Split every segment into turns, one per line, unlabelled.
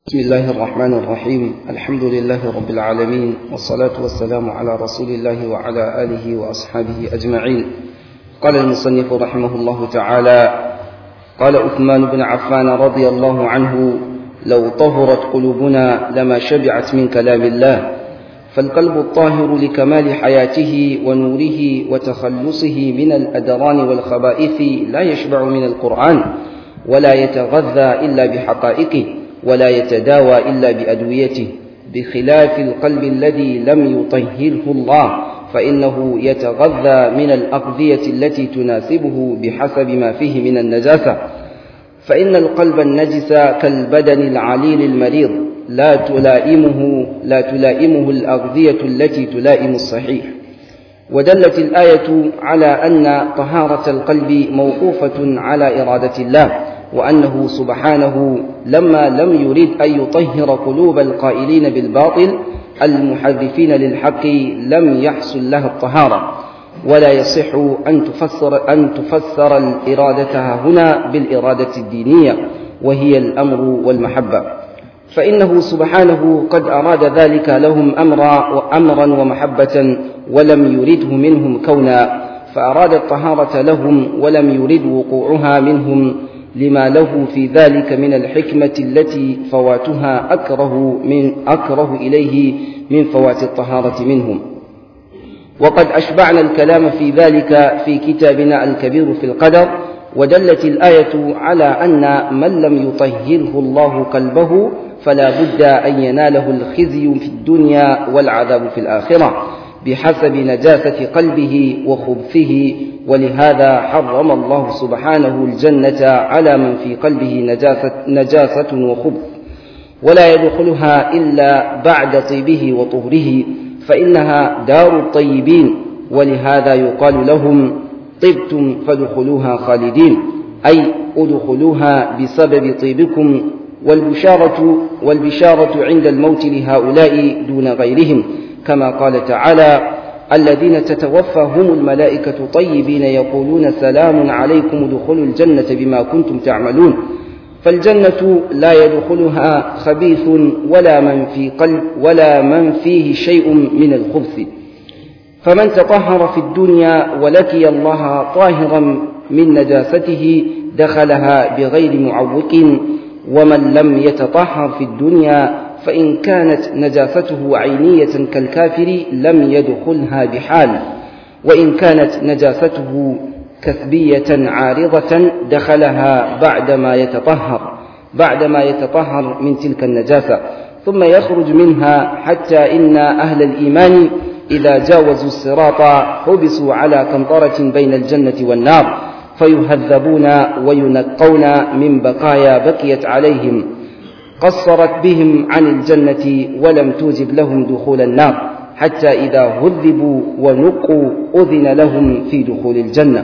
بسم الله الرحمن الرحيم الحمد لله رب العالمين والصلاة والسلام على رسول الله وعلى آله وأصحابه أجمعين قال المصنف رحمه الله تعالى قال عثمان بن عفان رضي الله عنه لو طهرت قلوبنا لما شبعت من كلام الله فالقلب الطاهر لكمال حياته ونوره وتخلصه من الأدران والخبائث لا يشبع من القرآن ولا يتغذى إلا بحقائقه ولا يتداوى إلا بأدويته بخلاف القلب الذي لم يطهره الله فإنه يتغذى من الأغذية التي تناسبه بحسب ما فيه من النجاسة فإن القلب النجس كالبدن العليل المريض لا تلائمه لا تلائمه الأغذية التي تلائم الصحيح ودلت الآية على أن طهارة القلب موقوفة على إرادة الله وأنه سبحانه لما لم يرد أن يطهر قلوب القائلين بالباطل المحرفين للحق لم يحصل لها الطهارة ولا يصح أن تفسر أن تفسر الإرادة هنا بالإرادة الدينية وهي الأمر والمحبة فإنه سبحانه قد أراد ذلك لهم أمرا وأمرا ومحبة ولم يرده منهم كونا فأراد الطهارة لهم ولم يرد وقوعها منهم لما له في ذلك من الحكمة التي فواتها أكره من أكره إليه من فوات الطهارة منهم وقد أشبعنا الكلام في ذلك في كتابنا الكبير في القدر ودلت الآية على أن من لم يطهره الله قلبه فلا بد أن يناله الخزي في الدنيا والعذاب في الآخرة بحسب نجاسة قلبه وخبثه ولهذا حرم الله سبحانه الجنة على من في قلبه نجاسة, نجاسة وخبث ولا يدخلها إلا بعد طيبه وطهره فإنها دار الطيبين ولهذا يقال لهم طبتم فادخلوها خالدين أي ادخلوها بسبب طيبكم والبشارة والبشارة عند الموت لهؤلاء دون غيرهم كما قال تعالى الذين تتوفاهم الملائكة طيبين يقولون سلام عليكم ادخلوا الجنة بما كنتم تعملون فالجنة لا يدخلها خبيث ولا من في قلب ولا من فيه شيء من الخبث فمن تطهر في الدنيا ولقي الله طاهرا من نجاسته دخلها بغير معوق ومن لم يتطهر في الدنيا فإن كانت نجاسته عينية كالكافر لم يدخلها بحال وإن كانت نجاسته كثبية عارضة دخلها بعدما يتطهر بعدما يتطهر من تلك النجاسة ثم يخرج منها حتى إن أهل الإيمان إذا جاوزوا الصراط حبسوا على قنطرة بين الجنة والنار فيهذبون وينقون من بقايا بقيت عليهم قصرت بهم عن الجنة ولم توجب لهم دخول النار حتى إذا هذبوا ونقوا أذن لهم في دخول الجنة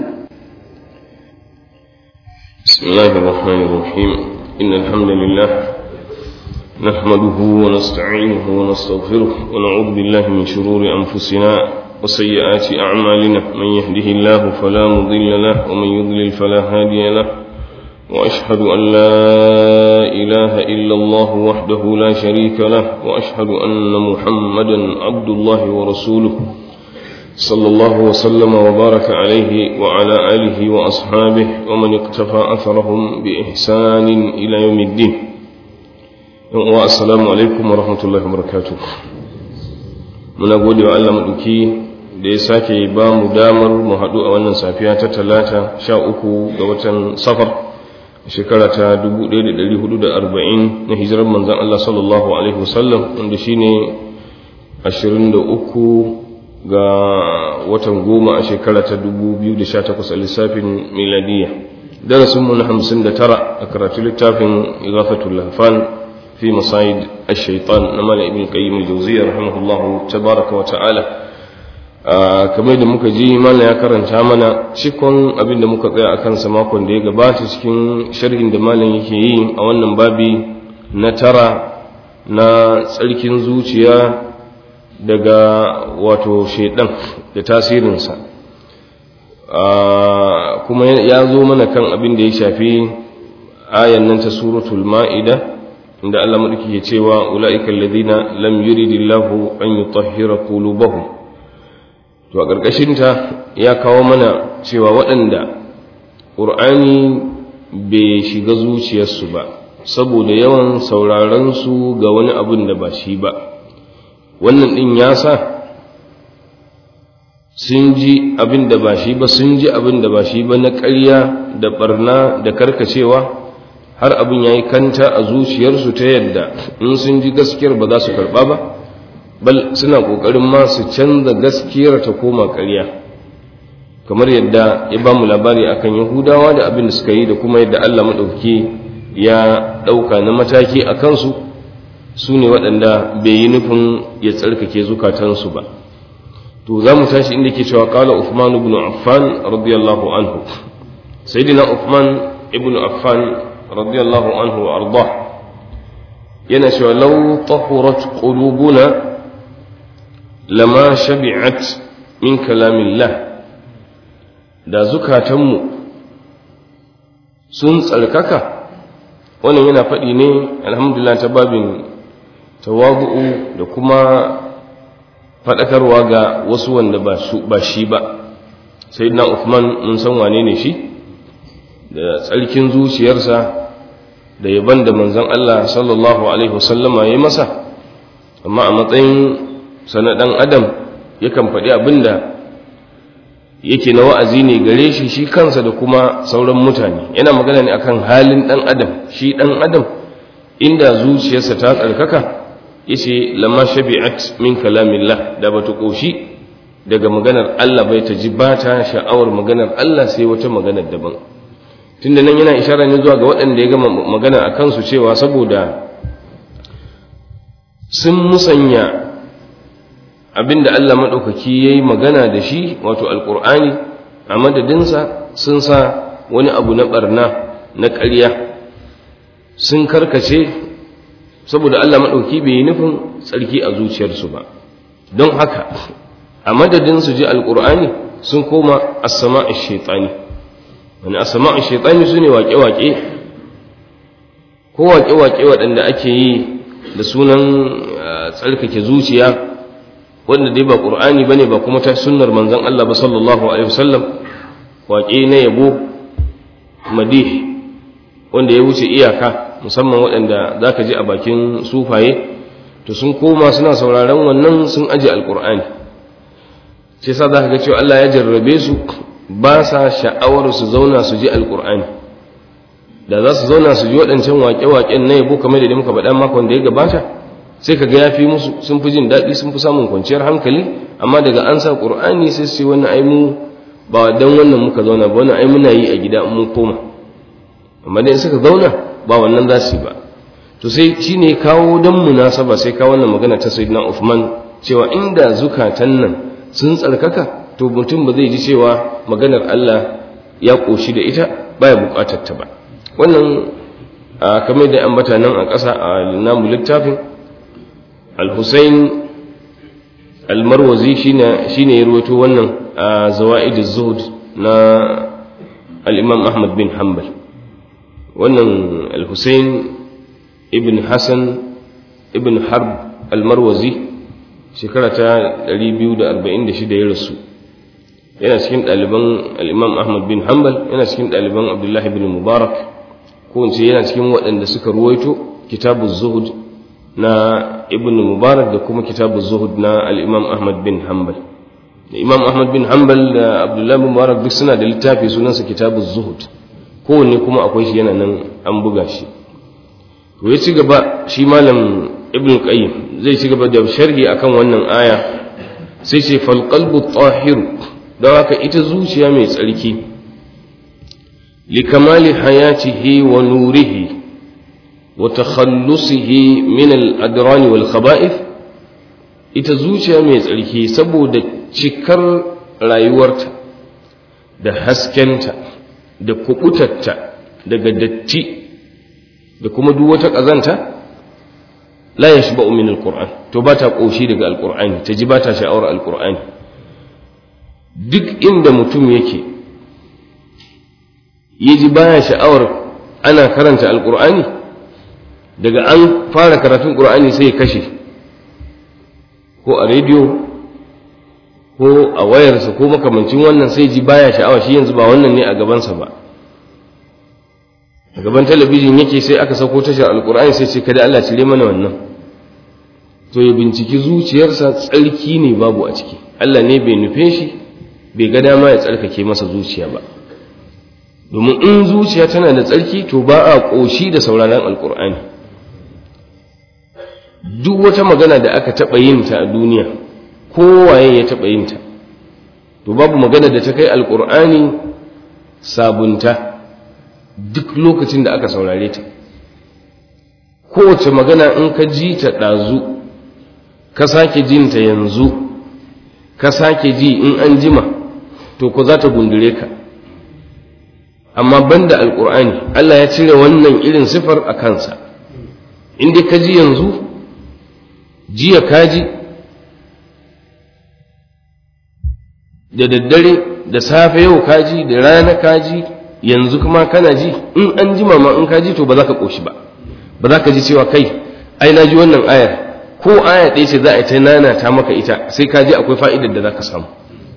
بسم الله الرحمن الرحيم إن الحمد لله نحمده ونستعينه ونستغفره ونعوذ بالله من شرور أنفسنا وسيئات أعمالنا من يهده الله فلا مضل له ومن يضلل فلا هادي له وأشهد أن لا إله إلا الله وحده لا شريك له وأشهد أن محمدا عبد الله ورسوله صلى الله وسلم وبارك عليه وعلى آله وأصحابه ومن اقتفى أثرهم بإحسان إلى يوم الدين والسلام عليكم ورحمة الله وبركاته من أقول وعلى مدكي da ya sake ba mu damar mu haɗu a wannan safiya ta talata sha uku ga watan safar shekara ta 1440 na hijirar manzan Allah sallallahu Alaihi wasallam wanda shi ne 23 ga watan goma a shekara ta 2018 a lissafin miladiya darasinmu na 59 a karatu littafin igafatul lafan fi masayid ash-shaytan na mala ibn qayyim al-jawziyya rahimahullahu tabaraka wa ta'ala kamar da muka ji mana ya karanta mana cikon abin da muka tsaya a kansa makon da ya gabata cikin sharhin da malam yake yi a wannan babi na tara na tsarkin zuciya daga wato shaidan da tasirinsa kuma ya zo mana kan abin da ya shafi ayan nan ta suratul ma'ida inda Allah madauki ke cewa ulaika alladhina lam yuridillahu an yutahhira qulubahum to a ƙarƙashin ta ya kawo mana cewa waɗanda ƙur'ani bai shiga zuciyarsu ba saboda yawan sauraron su ga wani abin da ba shi ba wannan ɗin ya sa sun ji abin da ba shi ba sun ji abin da ba shi ba na ƙarya da ɓarna da karkacewa har abin ya yi kanta a zuciyarsu ta yadda in sun ji gaskiyar ba za su karɓa ba bal suna ƙoƙarin ma su canza gaskiyar ta koma ƙarya kamar yadda ya ba mu labari akan yahudawa da abin da suka yi da kuma yadda allah maɗauki ya ɗauka na mataki a kansu su ne waɗanda bai yi nufin ya tsarkake zukatansu ba to za mu tashi inda ke cewa ƙala Uthman ibn Affan radiyallahu anhu sayyidina Uthman ibn Affan radiyallahu anhu wa arda yana cewa law tahurat qulubuna lama shabi'at min kalamillah da zukatanmu sun tsarkaka wannan yana faɗi ne alhamdulillah ta babin tawabu'u da kuma faɗakarwa ga wasu wanda ba shi ba sai na Uthman mun san wane ne shi da tsarkin zuciyarsa da yaban da manzon Allah sallallahu alaihi wasallama ya masa amma a matsayin sana ɗan adam yakan faɗi abin da yake na wa'azi ne gare shi shi kansa da kuma sauran mutane yana magana ne akan halin ɗan adam shi ɗan adam inda zuciyarsa ta tsarkaka yace lamma shabi'at min kalamillah da bata koshi daga maganar Allah bai ta ji ba ta sha'awar maganar Allah sai wata maganar daban tunda nan yana ishara ne zuwa ga waɗanda ya gama magana a kansu cewa saboda sun musanya abinda Allah maɗaukaki ya yi magana da shi wato alƙur'ani a madadinsa sun sa wani abu na ɓarna na ƙarya sun karkace saboda Allah maɗauki bai yi nufin tsarki a zuciyarsu ba don haka a madadin su ji alƙur'ani sun koma asama a shaitani wani asama a shaitani su ne waƙe-waƙe ko waƙe-waƙe waɗanda ake yi da sunan tsarkake zuciya wanda dai ba ƙur'ani ba ne ba kuma ta sunnar manzan Allah ba sallallahu alaihi wasallam waƙe na yabo madih wanda ya wuce iyaka musamman waɗanda za ka ji a bakin sufaye to sun koma suna sauraron wannan sun aji alƙur'ani ce sa za ka ga cewa Allah ya jarrabe su ba sa sha'awar su zauna su ji alƙur'ani da za su zauna su ji waɗancan waƙe-waƙen na yabo kamar da muka faɗa makon da ya gabata sai ka ga ya fi musu sun fi jin daɗi sun fi samun kwanciyar hankali amma daga an sa ƙur'ani sai su ce wannan ai mu ba dan wannan muka zauna ba wannan ai muna yi a gida mun koma amma dai suka zauna ba wannan za su yi ba to sai shi ne kawo don munasaba sai kawo wannan magana ta sayyidina Uthman cewa inda zukatan nan sun tsarkaka to mutum ba zai ji cewa maganar Allah ya koshi da ita baya bukatar ta ba wannan kamar da ambata nan a ƙasa a namu littafin al-Husayn al-Marwazi shine shine ya rawaito wannan a Zawaid az-Zuhd na al-Imam Ahmad bin Hanbal wannan al-Hussein ibn Hassan ibn Harb al-Marwazi shekara ta 246 ya rasu yana cikin ɗaliban al-Imam Ahmad bin Hanbal yana cikin ɗaliban Abdullah ibn Mubarak ko in ce yana cikin waɗanda suka ruwaito kitabu zuhud na ibn Mubarak da kuma kitabu zuhud na al-Imam Ahmad bin Hanbal Imam Ahmad bin Hanbal da Abdullah bin Mubarak duk suna da littafi sunansa kitabu zuhud kowanne kuma akwai shi yana nan an buga shi to ya ci gaba shi malam ibn qayyim zai ci gaba da sharhi akan wannan aya sai ce fal qalbu tahir don haka ita zuciya mai tsarki li kamali hayatihi wa nurihi wa takhallusihi min al adran wal khaba'ith ita zuciya mai tsarki saboda cikar rayuwarta da haskenta da kubutarta daga datti da kuma duk wata ƙazanta la ya shi min alƙur'an to ba ta ƙoshi daga alƙur'ani ta ji ba ta sha'awar alƙur'ani duk inda mutum yake ya ji baya sha'awar ana karanta alƙur'ani daga an fara karatun ƙur'ani sai ya kashe ko a rediyo ko a wayarsa ko makamancin wannan sai ji baya sha'awa shi yanzu ba wannan ne a gabansa ba a gaban talabijin yake sai aka sauko tashar alkur'ani sai ce kada Allah cire mana wannan to ya binciki zuciyarsa tsarki ne babu a ciki Allah ne bai nufe shi bai ga dama ya tsarkake masa zuciya ba domin in zuciya tana da tsarki to ba a ƙoshi da sauraron alkur'ani duk wata magana da aka taɓa yin ta a duniya kowaye ya taɓa yin ta to babu magana da ta kai alkur'ani sabunta duk lokacin da aka saurare ta kowace magana in ka ji ta ɗazu ka sake jinta yanzu ka sake ji in an jima to ko za ta gundure ka amma banda alkur'ani Allah ya cire wannan irin sifar a kansa inda ka ji yanzu jiya ka ji da daddare da safe yau ka ji da rana ka ji yanzu kuma kana ji in an jima ma in ka ji to ba za ka ƙoshi ba ba za ka ji cewa kai ai na ji wannan ayar ko aya ɗaya ce za a yi ta nana ta maka ita sai ka ji akwai fa'idar da za ka samu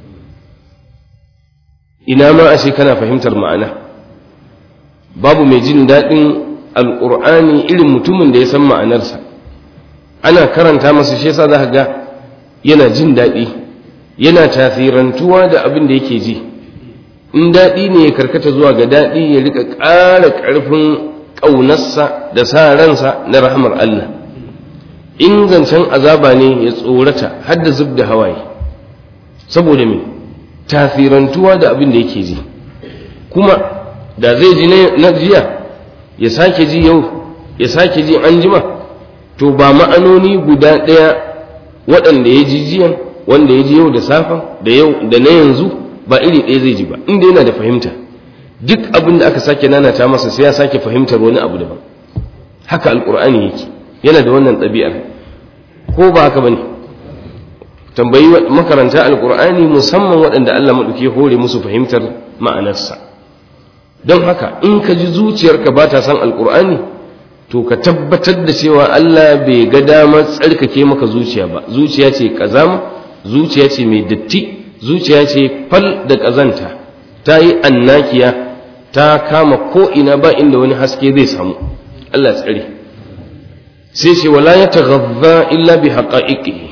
ina ma ashe kana fahimtar ma'ana babu mai jin daɗin alƙur'ani irin mutumin da ya san ma'anarsa ana karanta masa shi yasa za ka ga yana jin daɗi yana tasirantuwa da abin da yake ji in daɗi ne ya karkata zuwa ga daɗi ya rika ƙara ƙarfin ƙaunarsa da sa ransa na rahamar Allah in zancen azaba ne ya tsorata har da zub da hawaye saboda me tasirantuwa da abin da yake ji kuma da zai ji na jiya ya sake ji yau ya sake ji an jima to ba ma'anoni guda ɗaya waɗanda ya ji jiyan wanda ya ji yau da safen da yau da na yanzu ba iri ɗaya zai ji ba inda yana da fahimta duk abin da aka sake nanata masa sai ya sake fahimtar wani abu daban haka alkur'ani yake yana da wannan ɗabi'ar ko ba haka bane tambayi makaranta alkur'ani musamman waɗanda Allah maɗauki hore musu fahimtar ma'anarsa don haka in ka ji zuciyarka ba ta san alkur'ani to ka tabbatar da cewa Allah bai ga damar tsarkake maka zuciya ba zuciya ce kazama zuciya ce mai datti zuciya ce fal da ƙazanta ta yi annakiya ta kama ko'ina ba inda wani haske zai samu Allah tsari sai ce wala ya taghazza illa bi haƙa'iƙihi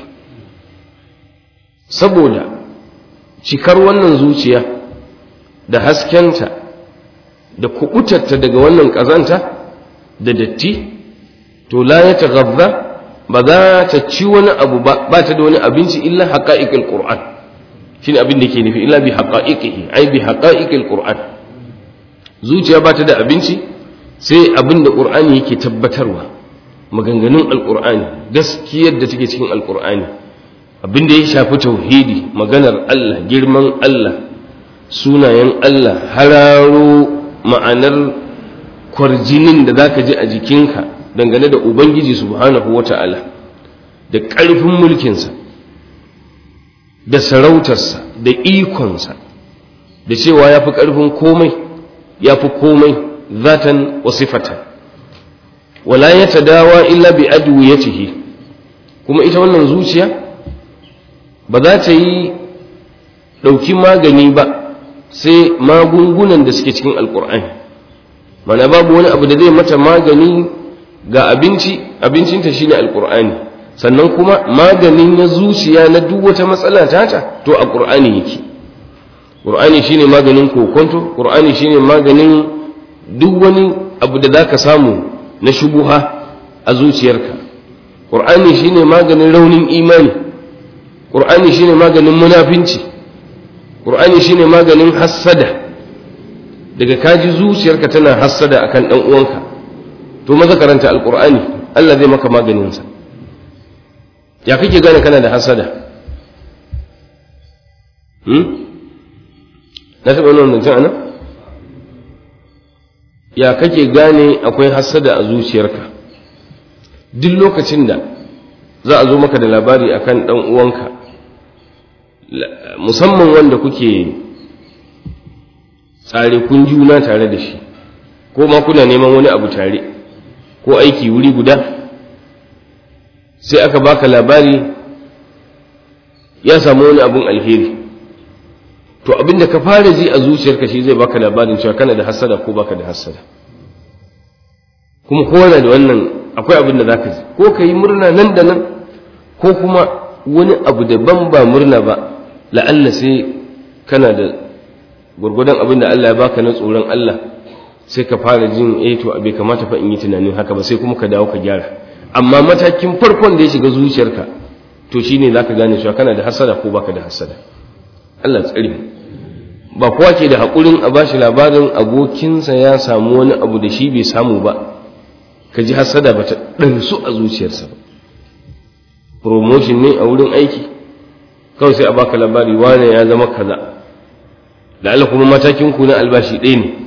saboda cikar wannan zuciya da haskenta da kubutarta daga wannan ƙazanta da datti to la ya taghazza ba za ta ci wani abu ba ba ta da wani abinci illa haƙa'iƙil ƙur'an shine abin da ke nufi illa bi haqa'iqihi ai bi haqa'iqil qur'an zuciya ba ta da abinci sai abin da qur'ani yake tabbatarwa maganganun alqur'ani gaskiyar da take cikin alqur'ani abin da ya shafi tauhidi maganar Allah girman Allah sunayen Allah hararo ma'anar kwarjinin da zaka ji a jikinka dangane da ubangiji subhanahu wata'ala da ƙarfin mulkinsa da sarautarsa da ikonsa da cewa ya fi ƙarfin komai ya fi komai zatan wa sifatan wala ya dawa illa bi adwiyatihi kuma ita wannan zuciya ba za ta yi ɗauki magani ba sai magungunan da suke cikin alkur'ani mana babu wani abu da zai mata magani ga abinci abincinta shine alkur'ani sannan kuma maganin na zuciya na duk wata matsala tata to a ƙur'ani yake ƙur'ani shine maganin kokonto ƙur'ani shine maganin duk wani abu da zaka samu na shubuha a zuciyarka ƙur'ani shine maganin raunin imani ƙur'ani shine maganin munafinci ƙur'ani shine maganin hassada daga kaji zuciyarka tana hassada akan ɗan uwanka to maza karanta alƙur'ani Allah zai maka maganinsa ya kake gane kana da hasada na taɓa wani wannan ana ya kake gane akwai hasada a zuciyarka duk lokacin da za a zo maka da labari akan ɗan uwanka musamman wanda kuke tsare kun juna tare da shi ko ma kuna neman wani abu tare ko aiki wuri guda sai aka baka labari ya samu wani abun alheri to abin da ka fara ji a zuciyarka shi zai baka labarin cewa kana da hasada ko baka da hasada kuma kowane da wannan akwai abin da za ka ji ko ka yi murna nan da nan ko kuma wani abu daban ba murna ba la'alla sai kana da gwargwadon abin da Allah ya baka na tsoron Allah sai ka fara jin eh to bai kamata fa in yi tunanin haka ba sai kuma ka dawo ka gyara amma matakin farkon da ya shiga zuciyarka to shine zaka gane cewa kana da hasada ko baka da hasada Allah tsare mu ba kowa ke da haƙurin a bashi labarin abokinsa ya samu wani abu da shi bai samu ba ka ji hasada ba ta ɗansu a zuciyarsa ba promotion ne a wurin aiki kawai sai a baka labari wane ya zama kaza da Allah kuma matakin ku na albashi ɗaya ne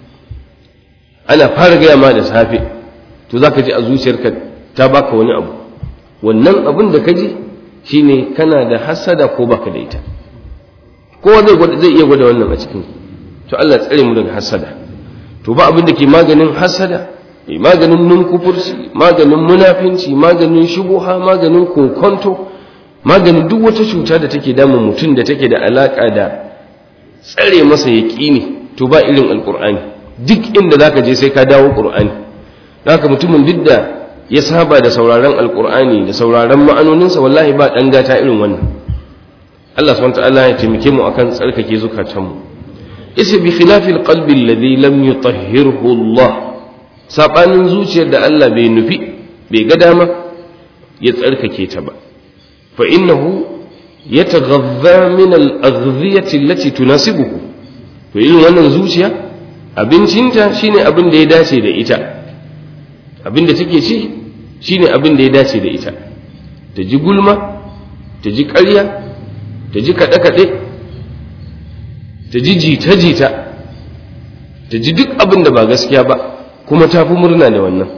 ana fara gaya ma da safe to za ka ji a zuciyarka ta baka wani abu wannan abin da ka ji shine kana da hasada ko baka da ita kowa zai zai iya gwada wannan a cikin to Allah tsare mu daga hasada to ba abin da ke maganin hasada maganin nunkufurci maganin munafinci maganin shubuha maganin kokonto maganin duk wata cuta da take damun mutum da take da alaka da tsare masa yaƙini to ba irin alƙur'ani duk inda zaka je sai ka dawo ƙur'ani haka mutumin duk da ya saba da sauraron alƙur'ani da sauraron ma'anoninsa wallahi ba ɗan gata irin wannan Allah subhanahu ta'ala ya taimake mu akan tsarkake zukatanmu isa bi khilafil qalbi alladhi lam yutahhirhu Allah sabanin zuciyar da Allah bai nufi bai ga dama ya tsarkake ta ba fa innahu yataghadha min al-aghdhiyati allati tunasibuhu to irin wannan zuciya abincinta shine abin da ya dace da ita abin da take ci shine abin da ya dace da ita ta ji gulma ta ji ƙarya ta ji kaɗe-kaɗe ta ji jita-jita ta ji duk abin da ba gaskiya ba kuma ta fi murna da wannan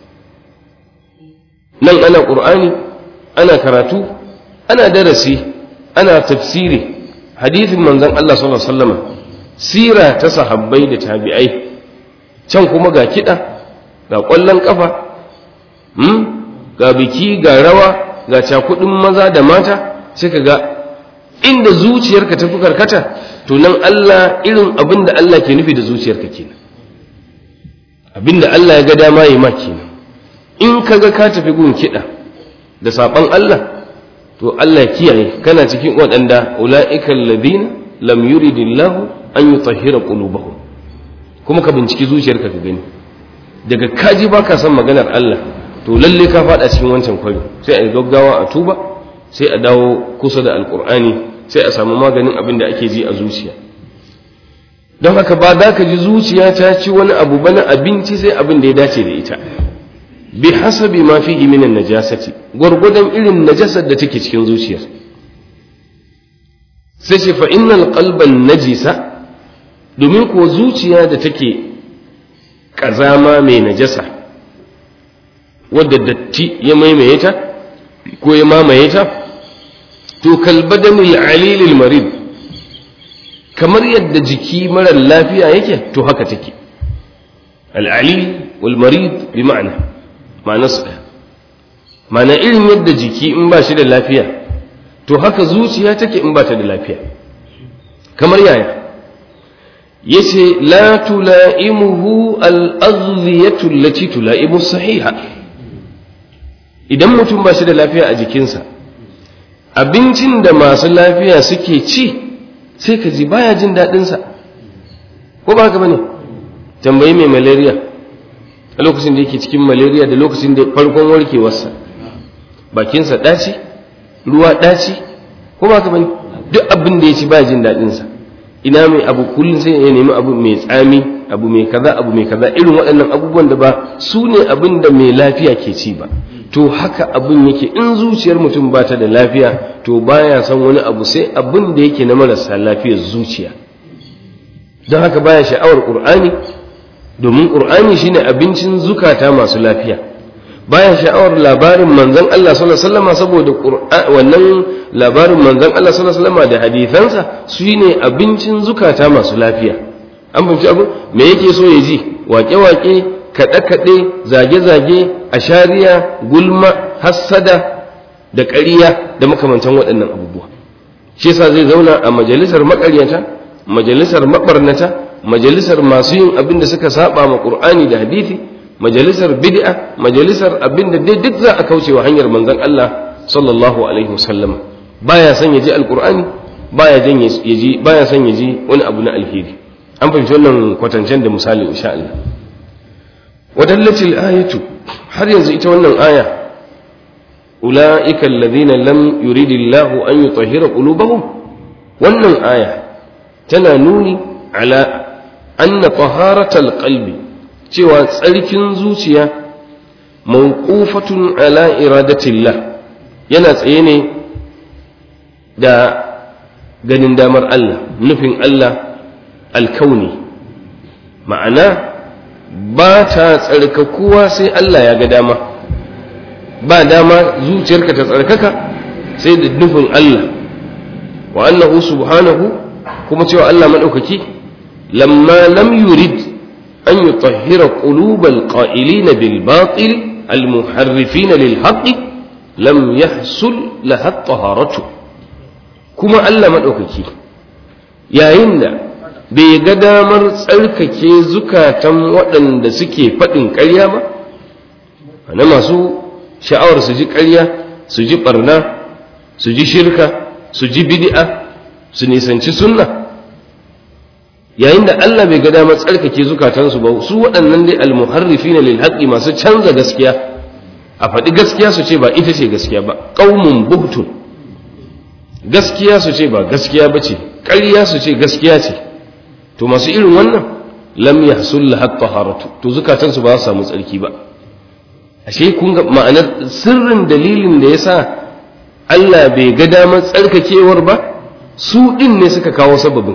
nan ana ƙur'ani ana karatu ana darasi ana tafsiri hadithin manzon Allah sallallahu alaihi wasallam sira ta sahabbai da tabi'ai can kuma ga kiɗa ga ƙwallon ƙafa ga biki ga rawa ga cakudin maza da mata sai ka ga inda zuciyarka ta fi karkata to nan Allah irin abin da Allah ke nufi da zuciyarka kenan abin da Allah ya ga dama yi ma kenan in ka ga ka tafi gun kiɗa da saɓon Allah to Allah kiyaye kana cikin waɗanda ula'ikal ladina lam yuridillahu an yutahhira qulubahum kuma ka binciki zuciyarka ka gani daga kaji baka son maganar Allah to lalle ka faɗa cikin wancan kwari sai a gaggawa a tuba sai a dawo kusa da alkur'ani sai a samu maganin abin da ake ji a zuciya don haka ba za ka ji zuciya ta ci wani abu ba na abinci sai abin da ya dace da ita bi hasabi ma fi minan najasati gwargwadon irin najasar da take cikin zuciyar sai ce fa innal qalban najisa domin ko zuciya da take kazama mai najasa wadda datti ya maimaye ta ko ya mamaye ta to kalbadanil alilil marid kamar yadda jiki marar lafiya yake to haka take al'alil wal marid bi ma'ana ma'anarsu ɗaya ma'ana irin yadda jiki in ba shi da lafiya to haka zuciya take in ba ta da lafiya kamar yaya yace la tula'imuhu al-aghdhiyatu allati tula'imu sahiha idan mutum ba shi da lafiya a jikinsa abincin da masu lafiya suke ci sai ka ji baya jin daɗinsa ko ba haka ba ne tambayi mai malaria a lokacin da yake cikin malaria da lokacin da farkon warkewarsa bakinsa ɗaci ruwa ɗaci ko ba haka ba ne duk abin da ya ci baya jin daɗinsa ina mai abu kullum sai ya nemi abu mai tsami abu mai kaza abu mai kaza irin waɗannan abubuwan da ba su ne abin da mai lafiya ke ci ba to haka abin yake in zuciyar mutum ba ta da lafiya to baya son wani abu sai abin da yake na marasa lafiyar zuciya don haka baya sha'awar ƙur'ani domin ƙur'ani shine abincin zukata masu lafiya baya sha'awar labarin manzon Allah sallallahu alaihi wasallam saboda wannan labarin manzon Allah sallallahu alaihi wasallam da hadisansa shine abincin zukata masu lafiya an fahimci abu me yake so ya ji waƙe-waƙe kaɗe-kaɗe zage-zage ashariya gulma hassada da ƙariya da makamantan waɗannan abubuwa shi yasa zai zauna a majalisar maƙaryata majalisar maɓarnata majalisar masu yin abin da suka saba ma ƙur'ani da hadithi majalisar bid'a majalisar abin da dai duk za a kauce wa hanyar manzon Allah sallallahu alaihi wasallam baya son ya ji alƙur'ani baya jan ya ji baya son ya ji wani abu na alheri an fahimci wannan kwatancen da misali insha Allah wadallatil ayatu har yanzu ita wannan aya ulaika alladhina lam yuridillahu an yutahhira qulubahum wannan aya tana nuni ala anna taharatal qalbi cewa tsarkin zuciya mawqufatun ala iradatillah yana tsaye ne da ganin damar Allah nufin Allah alkauni ma'ana ba ta tsarkakuwa sai Allah ya ga dama ba dama zuciyarka ta tsarkaka sai da nufin Allah wa annahu subhanahu kuma cewa Allah maɗaukaki lamma lam yurid an yutahhira qulubal qa'ilina bil batil al muharrifina lil haqqi lam yahsul laha taharatu kuma Allah maɗaukaki yayin da bai ga damar tsarkake zukatan waɗanda suke faɗin ƙarya ba na masu sha'awar su ji ƙarya su ji ɓarna su ji shirka su ji bid'a su nisanci sunna yayin da Allah bai ga damar tsarkake zukatansu ba su waɗannan dai almuharrifina lil haqqi masu canza gaskiya a faɗi gaskiya su ce ba ita ce gaskiya ba qaumun buhtun gaskiya su ce ba gaskiya ba ce ƙarya su ce gaskiya ce to masu irin wannan lam yahsul lahat taharatu to zukatansu ba su samu tsarki ba ashe kun ga ma'anar sirrin dalilin da yasa Allah bai ga damar tsarkakewar ba su din ne suka kawo sababin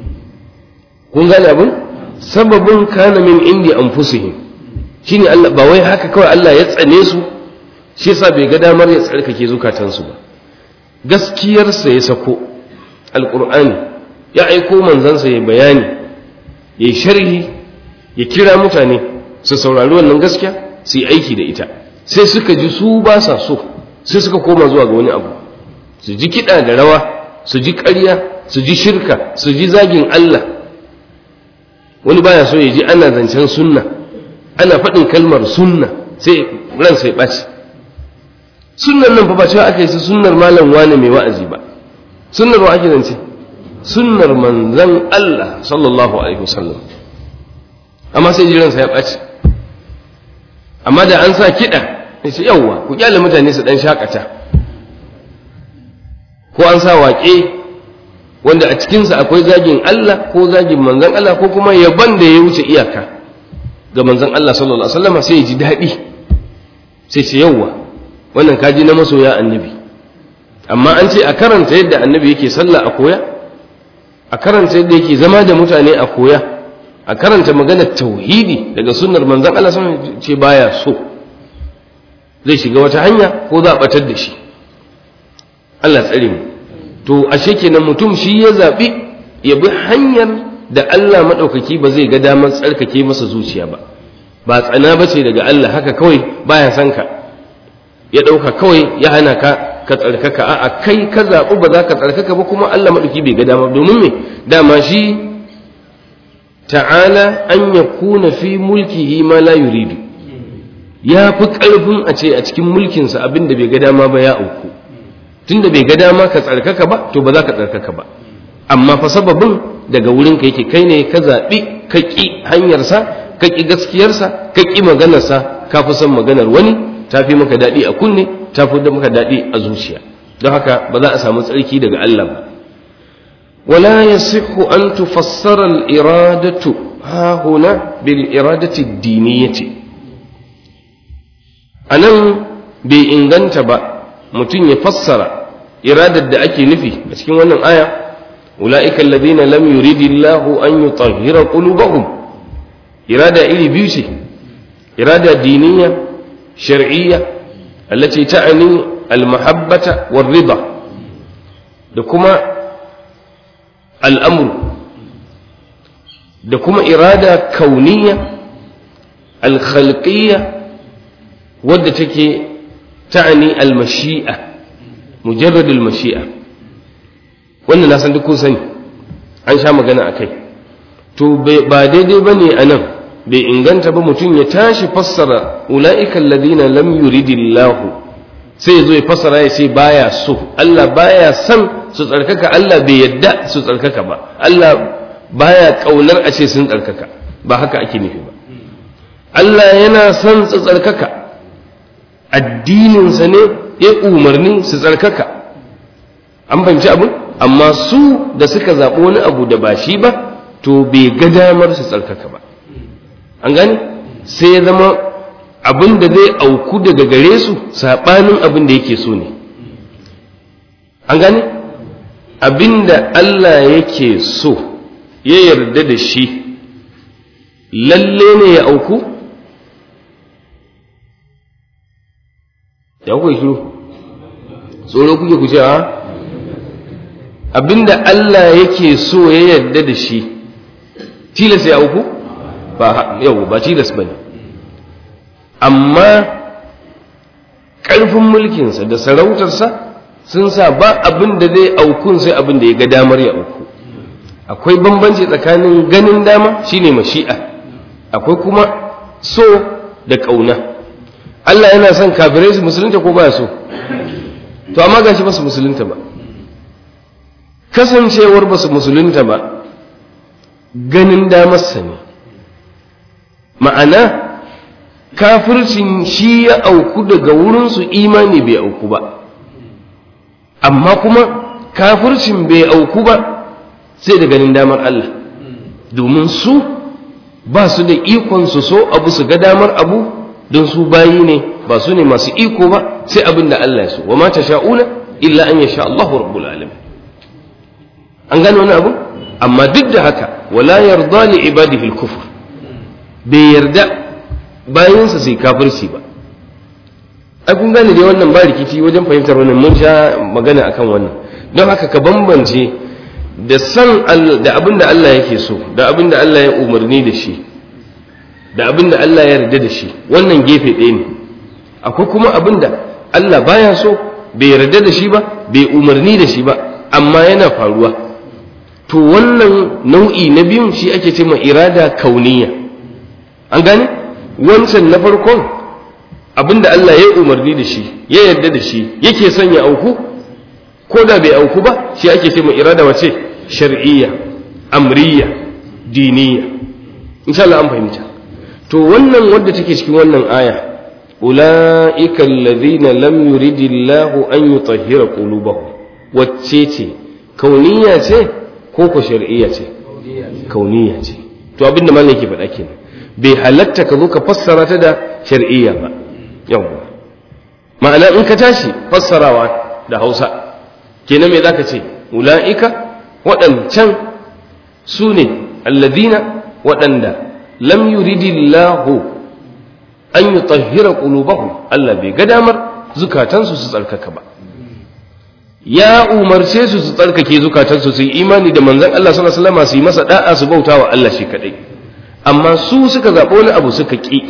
kun gane abin sababin kana min indi anfusihim shine Allah ba wai haka kawai Allah ya tsane su shi yasa bai ga damar ya tsarkake zukatansu ba gaskiyarsa ya sako alqur'ani ya aiko manzansa ya bayani ya yi sharhi ya kira mutane su saurari wannan gaskiya su yi aiki da ita sai suka ji su ba sa so sai suka koma zuwa ga wani abu su ji kiɗa da rawa su ji ƙarya su ji shirka su ji zagin Allah wani baya so ya ji ana zancen sunna ana faɗin kalmar sunna sai ran sai ɓaci sunnan nan fa ba cewa aka yi su sunnar malam wane mai wa'azi ba sunnar wa ake zance sunnar manzan Allah sallallahu alaihi wasallam amma sai jiransa ya ɓaci amma da an sa kiɗa ya ce yawwa ku kyale mutane su ɗan shakata ko an sa waƙe wanda a cikinsa akwai zagin Allah ko zagin manzan Allah ko kuma yaban da ya wuce iyaka ga manzan Allah sallallahu alaihi wasallam sai ya ji daɗi sai ce yawwa wannan kaji na masoya annabi amma an ce a karanta yadda annabi yake sallah a koya a karanta yadda yake zama da mutane a koya a karanta maganar tauhidi daga sunnar manzon Allah sun ce baya so zai shiga wata hanya ko za a batar da shi Allah tsare mu to ashe kenan mutum shi ya zabi ya bi hanyar da Allah madaukaki ba zai ga damar tsarkake masa zuciya ba ba tsana ba ce daga Allah haka kawai baya san ka ya dauka kawai ya hana ka ka tsarkaka a'a kai ka zaɓi ba za ka tsarkaka ba kuma Allah maɗauki bai ga dama domin me dama shi ta'ala an ya kuna fi mulkihi ma la yuridu ya fi ƙarfin a ce a cikin mulkinsa abin da bai ga dama ba ya auku tunda bai ga dama ka tsarkaka ba to ba za ka tsarkaka ba amma fa sababin daga wurin ka yake kai ne ka zaɓi ka ƙi hanyarsa ka ƙi gaskiyarsa ka ƙi maganarsa ka fi son maganar wani ta fi maka daɗi a kunne ta fi maka daɗi a zuciya don haka ba za a samu tsarki daga Allah ba wala yasihu an tufassara al-iradatu ha huna bil iradati diniyati anan bai inganta ba mutum ya fassara iradar da ake nufi a cikin wannan aya ulaika alladhina lam yuridillahu an yutahhira qulubahum irada iri biyu ce irada diniya shar'iyya التي تعني المحبة والرضا دكما الأمر دكما إرادة كونية al-khalqiyya wadda take ta'ani al-mashi'a mujarrad al-mashi'a wannan na san duk kun sani an sha magana akai to ba daidai bane anan bai inganta ba mutum ya tashi fassara ula'ikan ladina lam yuridillahu sai ya zo ya fassara ya ce baya so Allah baya son su tsarkaka Allah bai yadda su tsarkaka ba Allah baya kaunar a ce sun tsarkaka ba haka ake nufi ba Allah yana son su tsarkaka addininsa ne ya umarni su tsarkaka an fahimci abin amma su da suka zaɓi wani abu da ba shi ba to bai ga damar su tsarkaka ba an gani sai ya zama abin da zai auku daga gare su saɓanin abin da yake so ne an gani abin da Allah yake so ya yarda da shi lalle ne ya auku ya kuwa shiru tsoro kuke ku ce a abin da Allah yake so ya yarda da shi tilas ya auku ba yau ba tilas ba ne amma ƙarfin mulkinsa da sarautarsa sun sa ba abin da zai aukun sai abin da ya ga damar ya auku akwai bambanci tsakanin ganin dama shine mashi'a akwai kuma so da ƙauna Allah yana son kafirai su musulunta ko ba so to amma gashi ba su musulunta ba kasancewar ba su musulunta ba ganin damarsa ne ma'ana kafircin shi ya auku daga wurinsu imani bai auku ba amma kuma kafircin bai auku ba sai da ganin damar Allah domin su ba su da ikon su so abu su ga damar abu don su bayi ne ba su ne masu iko ba sai abin da Allah ya so wa ma sha'una illa an yasha Allahu rabbul alamin an gano wani abu amma duk da haka wala yarda li ibadihi al-kufr bai yarda bayansa sai kafirci ba ai kun gane dai wannan ba rikici wajen fahimtar wannan mun sha magana akan wannan don haka ka bambance da san da abin da Allah yake so da abin da Allah ya umarni da shi da abin da Allah ya yarda da shi wannan gefe ɗaya ne akwai kuma abin da Allah baya so bai yarda da shi ba bai umarni da shi ba amma yana faruwa to wannan nau'i na biyun shi ake ce ma irada kauniya an gane wancan na farkon abinda Allah ya umarni da shi ya yarda da shi yake son ya auku ko da bai auku ba shi ake ce ma irada wace shar'iyya amriya diniya insha Allah an fahimta to wannan wadda take cikin wannan aya ulaika alladhina lam yuridillahu an yutahhira qulubahum wacce ce kauniya ce ko ko shar'iyya ce kauniya ce to abinda mallan yake faɗa kenan bai halatta ka zo ka fassara ta da shar'iyya ba yawwa ma'ana in ka tashi fassarawa da Hausa kenan me zaka ce ula'ika waɗancan su ne alladina waɗanda lam yuridillahu an yutahhira qulubahum Allah bai ga damar zukatansu su tsarkaka ba ya umarce su su tsarkake zukatansu su yi imani da manzon Allah sallallahu alaihi wasallam su yi masa da'a su bauta wa Allah shi kadai amma su suka zaɓi wani abu suka ƙi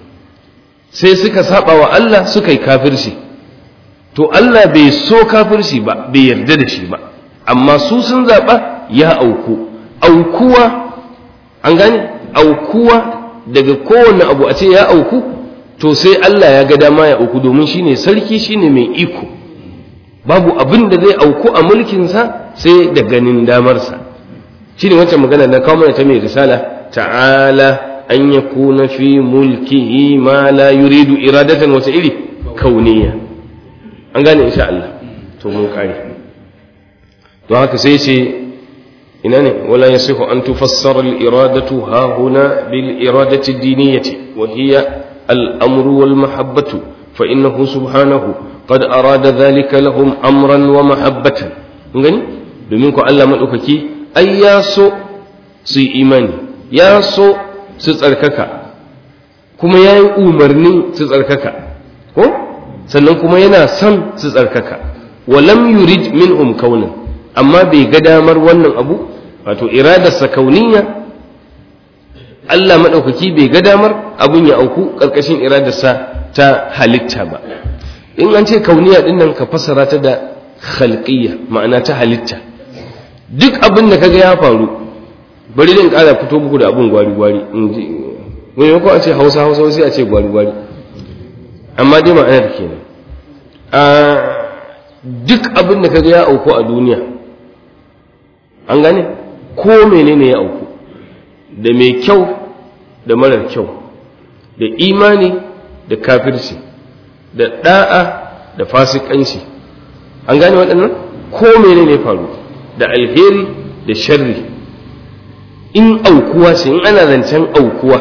sai suka saba wa Allah suka yi kafirci to Allah bai so kafirci ba bai yarda da shi ba amma su sun zaɓa ya auku aukuwa an gane aukuwa daga kowane abu a ce ya auku to sai Allah ya ga dama ya auku domin shine sarki shine mai iko babu abin da zai auku a mulkinsa sai da ganin damarsa shine wancan magana na kawo mana ta mai risala ta'ala an yakuna fi mulkihi ma la yuridu iradatan wata iri kauniya an gane insha Allah to mun kare to haka sai ce ina ne wala yasihu an tufassara al-iradatu ha huna bil iradati diniyati wa hiya al-amru wal mahabbatu fa innahu subhanahu qad arada dhalika lahum amran wa mahabbatan gani domin ko Allah madaukaki ai ya so su yi imani ya so su tsarkaka kuma ya yi umarni su tsarkaka ko sannan kuma yana son su tsarkaka walam yurid minhum kaunan amma bai ga damar wannan abu wato iradarsa kauniya Allah maɗaukaki bai ga damar abun ya auku ƙarƙashin iradarsa ta halitta ba in an ce kauniya ɗin nan ka fassara ta da khalqiyya ma'ana ta halitta duk abin da kaga ya faru bari din ƙara fito muku da abun gwari gwari in ji wani ko a ce hausa hausa sai a ce gwari gwari amma dai ma'anar kenan a duk abin da kaga ya auku a duniya an gane ko menene ya auku da mai kyau da marar kyau da imani da kafirci da da'a da fasikanci an gane waɗannan ko menene faru da alheri da sharri in aukuwa ce in ana zancen aukuwa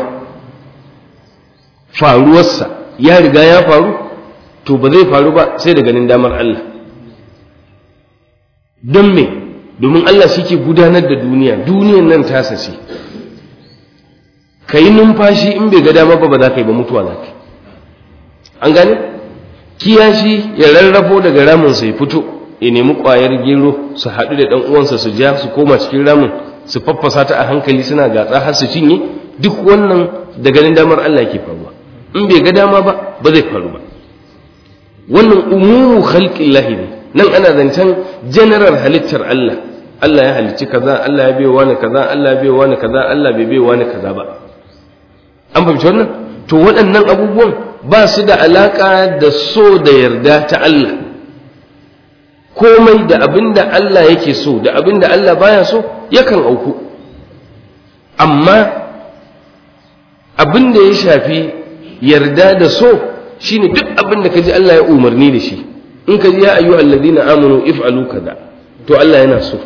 faruwarsa ya riga ya faru to ba zai faru ba sai da ganin damar Allah don me domin Allah shi ke gudanar da duniya duniyan nan tasa ce ka yi numfashi in bai ga dama ba ba za ka yi ba mutuwa za ka yi an gane kiyashi ya rarrafo daga raminsa ya fito ya nemi ƙwayar gero su haɗu da ɗan uwansa su ja su koma cikin ramin su faffasa ta a hankali suna gatsa har su cinye duk wannan da ganin damar Allah ke faruwa in bai ga dama ba ba zai faru ba wannan umumu khalqillahi ne nan ana zancen general halittar Allah Allah ya halicci kaza Allah ya biyo wani kaza Allah ya biyo wani kaza Allah bai biyo wani kaza ba an fahimci wannan to waɗannan abubuwan ba su da alaka da so da yarda ta Allah komai da abin da Allah yake so da abin da Allah baya so yakan auku amma abin da ya shafi yarda da so shine duk abin da kaji Allah ya umarni da shi in ka ji ya ayyuhal ladina amanu if'alu kaza to Allah yana so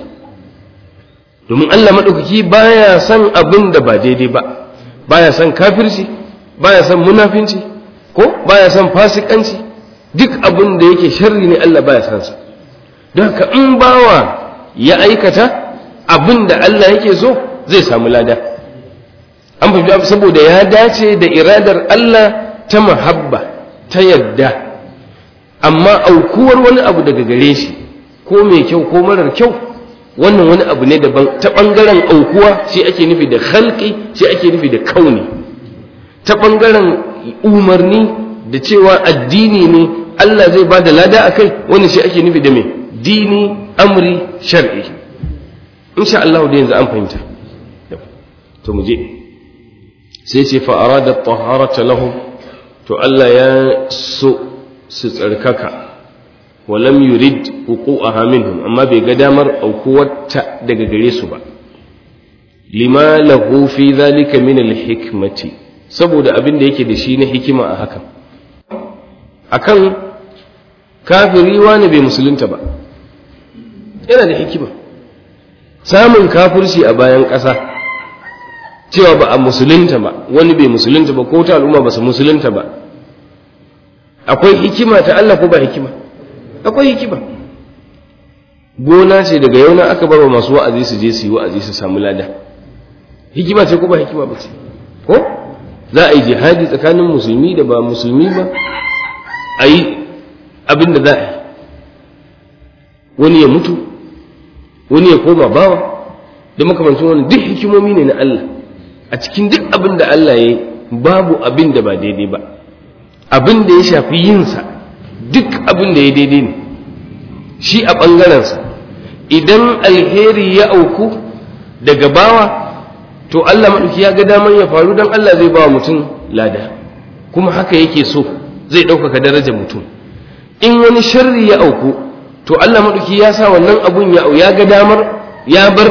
domin Allah madaukaki baya son abin da ba daidai ba baya son kafirci baya son munafinci ko baya son fasikanci duk abin da yake sharri ne Allah baya son sa don haka in bawa ya aikata abin da Allah yake so zai samu lada an fahimci saboda ya dace da iradar Allah ta mahabba ta yadda amma aukuwar wani abu daga gare shi ko mai kyau ko marar kyau wannan wani abu ne daban ta ɓangaren aukuwa shi ake nufi da halki shi ake nufi da kauni ta ɓangaren umarni da cewa addini ne Allah zai ba da lada a kai wani shi ake nufi da mai dini amri shar'i insha Allah da yanzu an fahimta to mu je sai ce fa arada taharata lahum to Allah ya so su tsarkaka walam yurid wuqu'aha minhum amma bai ga damar aukuwarta daga gare su ba lima lahu fi zalika min alhikmati saboda abin da yake da shi na hikima a hakan akan kafiri wani bai musulunta ba yana da hikima samun kafirci a bayan ƙasa cewa ba a musulunta ba wani bai musulunta ba ko ta al'umma ba su musulunta ba akwai hikima ta Allah ko ba hikima akwai hikima gona ce daga yau na aka bar wa masu wa'azi su je su yi wa'azi su samu lada hikima ce ko ba hikima ba ce ko za a yi jihadi tsakanin musulmi da ba musulmi ba a yi abin da za a yi wani ya mutu wani ya koma bawa da makamancin wani duk hikimomi ne na Allah a cikin duk abin da Allah ya yi babu abin da ba daidai ba abin da ya shafi yinsa duk abin da ya daidai ne shi a ɓangarensa idan alheri ya auku daga bawa to Allah maɗauki ya ga daman ya faru don Allah zai ba wa mutum lada kuma haka yake so zai ɗaukaka darajar mutum in wani sharri ya auku to Allah maɗauki ya sa wannan abun ya ya ga damar ya bar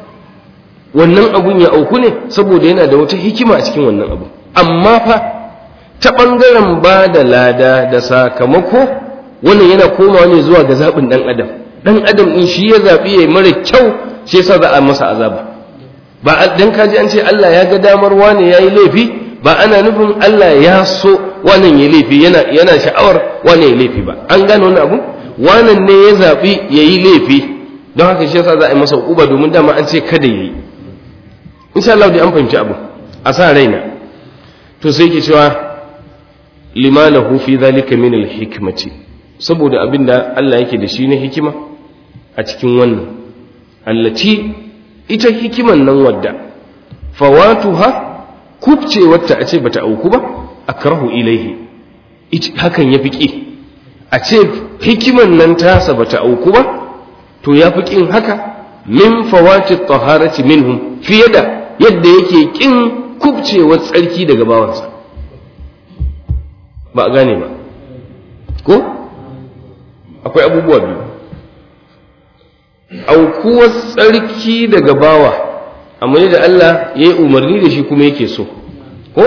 wannan abun ya auku ne saboda yana da wata hikima a cikin wannan abu amma fa ta ɓangaren ba da lada da sakamako wannan yana komawa ne zuwa ga zaɓin ɗan adam ɗan adam ɗin shi ya zaɓi ya mara kyau shi yasa za a masa azaba ba dan kaji an ce Allah ya ga damar wane ya yi laifi ba ana nufin Allah ya so wannan ya laifi yana yana sha'awar wane ya laifi ba an gane wani abu wannan ne ya zaɓi ya yi laifi don haka shi yasa za a yi masa uba domin dama an ce kada ya yi insha Allah dai an fahimci abu a sa raina to sai ke cewa lima lahu fi dhalika min al-hikmati saboda abinda Allah yake da shi na hikima a cikin wannan allati ita hikiman nan wadda fawatuha kubcewarta a ce bata auku ba akrahu ilaihi hakan ya fi ƙi a ce hikiman nan tasa bata auku ba to ya fi ƙin haka min fawati taharati minhum fiye da yadda yake ƙin kubcewar tsarki daga bawansa ba a gane ba ko akwai abubuwa biyu aukuwar tsarki daga bawa amma da Allah ya yi umarni da shi kuma yake so ko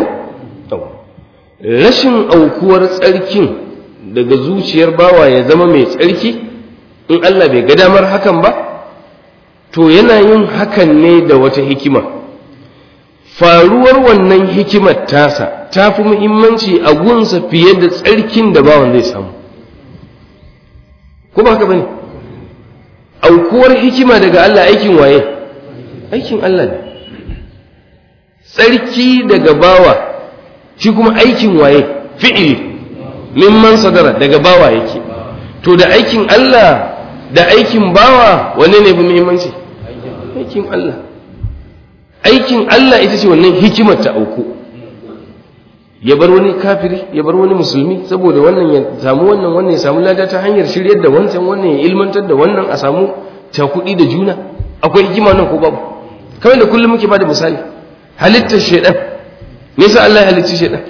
rashin aukuwar tsarkin daga zuciyar bawa ya zama mai tsarki in Allah bai ga damar hakan ba to yana yin hakan ne da wata hikima faruwar wannan hikimar tasa ta fi muhimmanci a gunsa fiye da tsarkin da bawan zai samu ko ba haka bane aukuwar hikima daga Allah aikin waye aikin Allah ne tsarki daga bawa shi kuma aikin waye fi'ili mimman sadara daga bawa yake to da aikin Allah da aikin bawa wanne ne fi muhimmanci aikin Allah aikin Allah ita ce wannan hikimar ta auku ya bar wani kafiri ya bar wani musulmi saboda wannan ya samu wannan wannan ya samu lada ta hanyar shiryar da wancan wannan ya ilmantar da wannan a samu cakuɗi da juna akwai hikima nan ko babu kawai da kullum muke bada misali halittar shaidan me yasa Allah ya halicci shaidan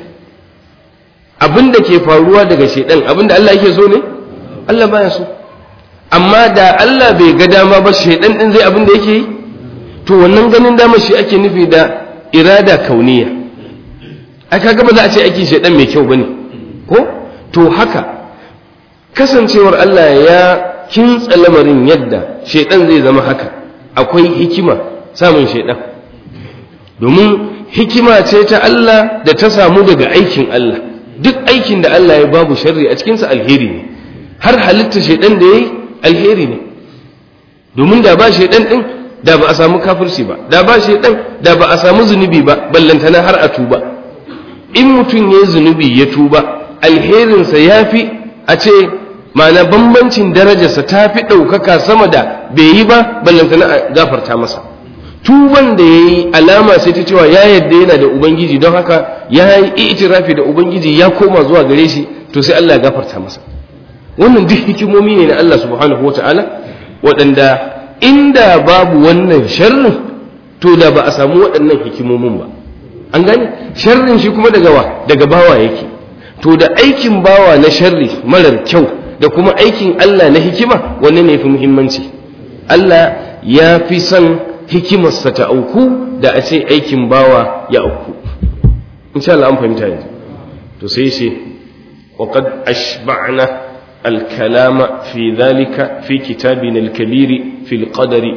abinda ke faruwa daga shaidan abinda Allah yake so ne Allah baya so amma da Allah bai ga dama ba shaidan din zai abinda yake yi to wannan ganin dama shi ake nufi da irada kauniya ai kaga ba za a ce aikin shaidan mai kyau bane ko to haka kasancewar Allah ya kintsa lamarin yadda shaidan zai zama haka akwai hikima samun shaidan domin hikima ce ta Allah da ta samu daga aikin Allah duk aikin da Allah ya babu sharri a cikinsa alheri ne har halitta shaidan da ya yi alheri ne domin da ba shaidan din da ba a samu kafirci ba da ba shaidan da ba a samu zunubi ba ballantana har a tuba in mutum ya zunubi ya tuba alherinsa ya fi a ce ma'ana bambancin darajarsa ta fi ɗaukaka sama da bai yi ba ballantana a gafarta masa tuban da ya yi alama sai ta cewa ya yadda yana da ubangiji don haka ya yi itirafi da ubangiji ya koma zuwa gare shi to sai Allah ya gafarta masa wannan duk hikimomi ne na Allah subhanahu wa ta'ala waɗanda inda babu wannan sharrin to da ba a samu waɗannan hikimomin ba an gane sharrin shi kuma daga wa daga bawa yake to da aikin bawa na sharri marar kyau da kuma aikin Allah na hikima wanne ne fi muhimmanci Allah ya fi son hikimarsa ta auku da a ce aikin bawa ya auku insha Allah an fahimta yanzu to sai ce wa qad ashba'na al-kalama fi dhalika fi kitabina al-kabir fi al-qadari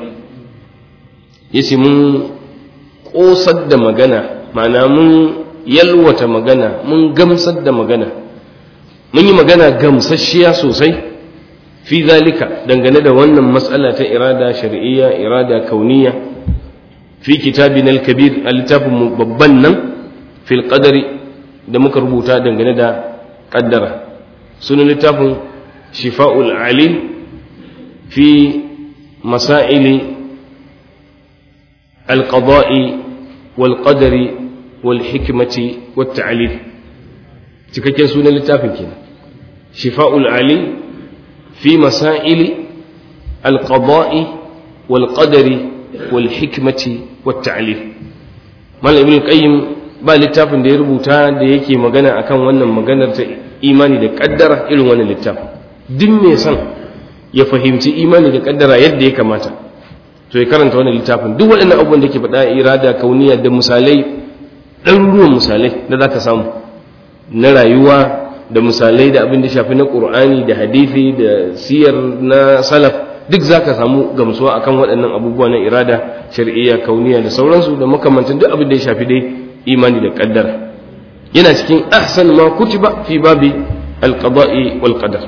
yace mun kosar da magana ma'ana mun yalwata magana mun gamsar da magana mun yi magana gamsasshiya sosai fi zalika dangane da wannan matsala ta irada shar'iyya irada kauniya fi kitabin al-kabir a littafin babban nan fil qadari da muka rubuta dangane da kaddara sunan littafin shifa'ul alim fi masaili al-qada'i wal qadari wal hikmati wat ta'lil cikakken sunan littafin kenan shifa'ul alim في مسائل القضاء والقدر والحكمة والتعليل مال ابن القيم ba littafin da ya rubuta da yake magana akan wannan maganar ta imani da kaddara irin wannan littafin duk mai son ya fahimci imani da kaddara yadda ya kamata to ya karanta wannan littafin duk waɗannan abubuwan da ke faɗa irada kauniya da misalai ɗaruruwan misalai da za ka samu na rayuwa da misalai da abin da shafi na ƙur'ani da hadithi da siyar na salaf duk za ka samu gamsuwa akan waɗannan abubuwa na irada shari'iyya kauniya da sauransu da makamantan duk abin da ya shafi dai imani da ƙaddara yana cikin ahsan ma kutiba fi babi alqada'i wal qadar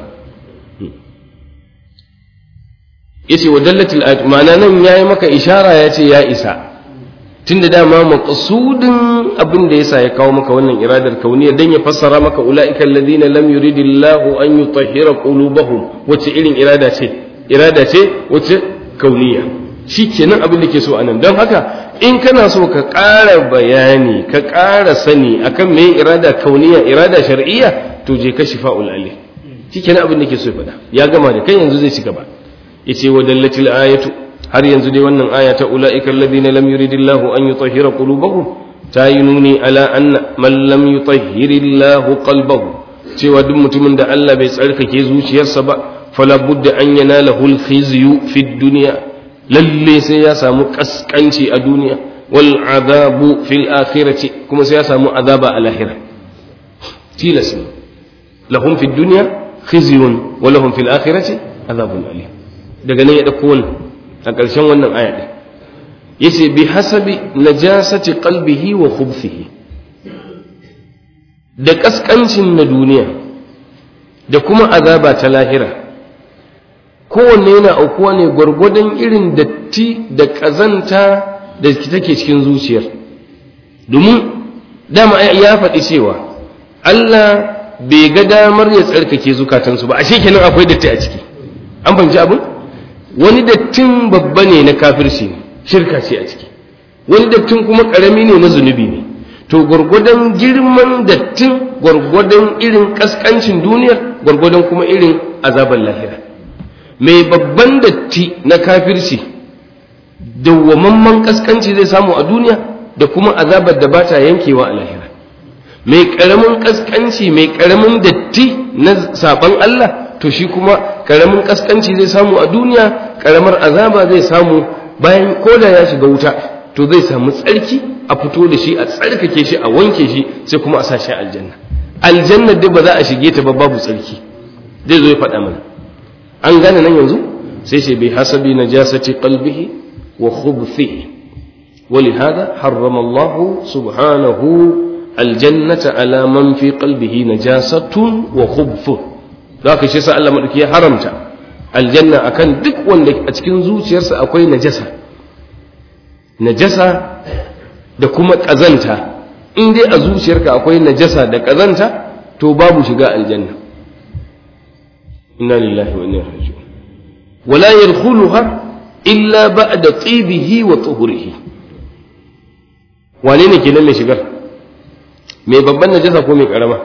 yace wa dallatil ayat ma'ana nan yayi maka ishara yace ya isa tunda dama maqsudin abin da yasa ya kawo maka wannan iradar kauniya dan ya fassara maka ulaika alladhina lam yuridillahu an yutahhira qulubahum wace irin irada ce irada ce wace kauniya shikenan abin da ke so anan don haka in kana so ka ƙara bayani ka ƙara sani akan me irada kauniya irada shar'iyya to je ka shifa'ul ali shikenan abin da ke so ya faɗa ya gama da kai yanzu zai ci gaba yace wa dallatil ayatu har yanzu dai wannan aya ta ulaika alladhina lam yuridillahu an yutahhira qulubahum ta yi nuni ala anna man lam yutahhirillahu qalbahu cewa duk mutumin da Allah bai tsarkake zuciyarsa ba fala budda an yanalahu al-khizyu fi dunya lalle sai ya samu kaskanci a duniya wal azabu fil akhirati kuma sai ya samu azaba a lahira tilas lahum fi dunya khizyun wa lahum fil akhirati azabun alim daga nan ya dauko wannan a ƙarshen wannan aya din yace bi hasabi najasati qalbihi wa khubthihi da kaskancin na duniya da kuma azaba ta lahira kowanne yana aukuwa ne gwargwadon irin datti da ƙazanta da take cikin zuciyar domin dama ya faɗi cewa Allah bai ga damar ya tsarkake zukatansu ba ashe kenan akwai datti a ciki an fahimci abin wani dattin babba ne na kafirci ne shirka ce a ciki wani dattin kuma ƙarami ne na zunubi ne to gwargwadon girman dattin gwargwadon irin ƙasƙancin duniyar gwargwadon kuma irin azabar lahira mai babban datti na kafirci dawwamamman ƙasƙanci zai samu a duniya da kuma azabar da ba ta yankewa a lahira mai ƙaramin ƙasƙanci mai ƙaramin datti na saɓon Allah to shi kuma ƙaramin ƙasƙanci zai samu a duniya ƙaramar azaba zai samu bayan koda ya shiga wuta to zai samu tsarki a fito da shi a tsarkake shi a wanke shi sai kuma a sa shi aljanna aljanna dai ba za a shige ta ba babu tsarki zai zo ya faɗa mana an gane nan yanzu sai ce bai hasabi najasati qalbihi wa khubthihi ولهذا حرم الله سبحانه الجنة على من في قلبه نجاسة وخبث ذاك شيء سأل الله مدكي حرمت الجنة أكن دك وان أتكن زوج يرسى أكوي نجاسة نجاسة da kuma ƙazanta in dai a zuciyarka akwai najasa da ƙazanta to babu shiga aljanna inna lillahi wa inna ilaihi raji'un wala yadkhuluha illa ba'da tibihi wa tuhurihi wane ne kenan mai shigar mai babban najasa ko mai karama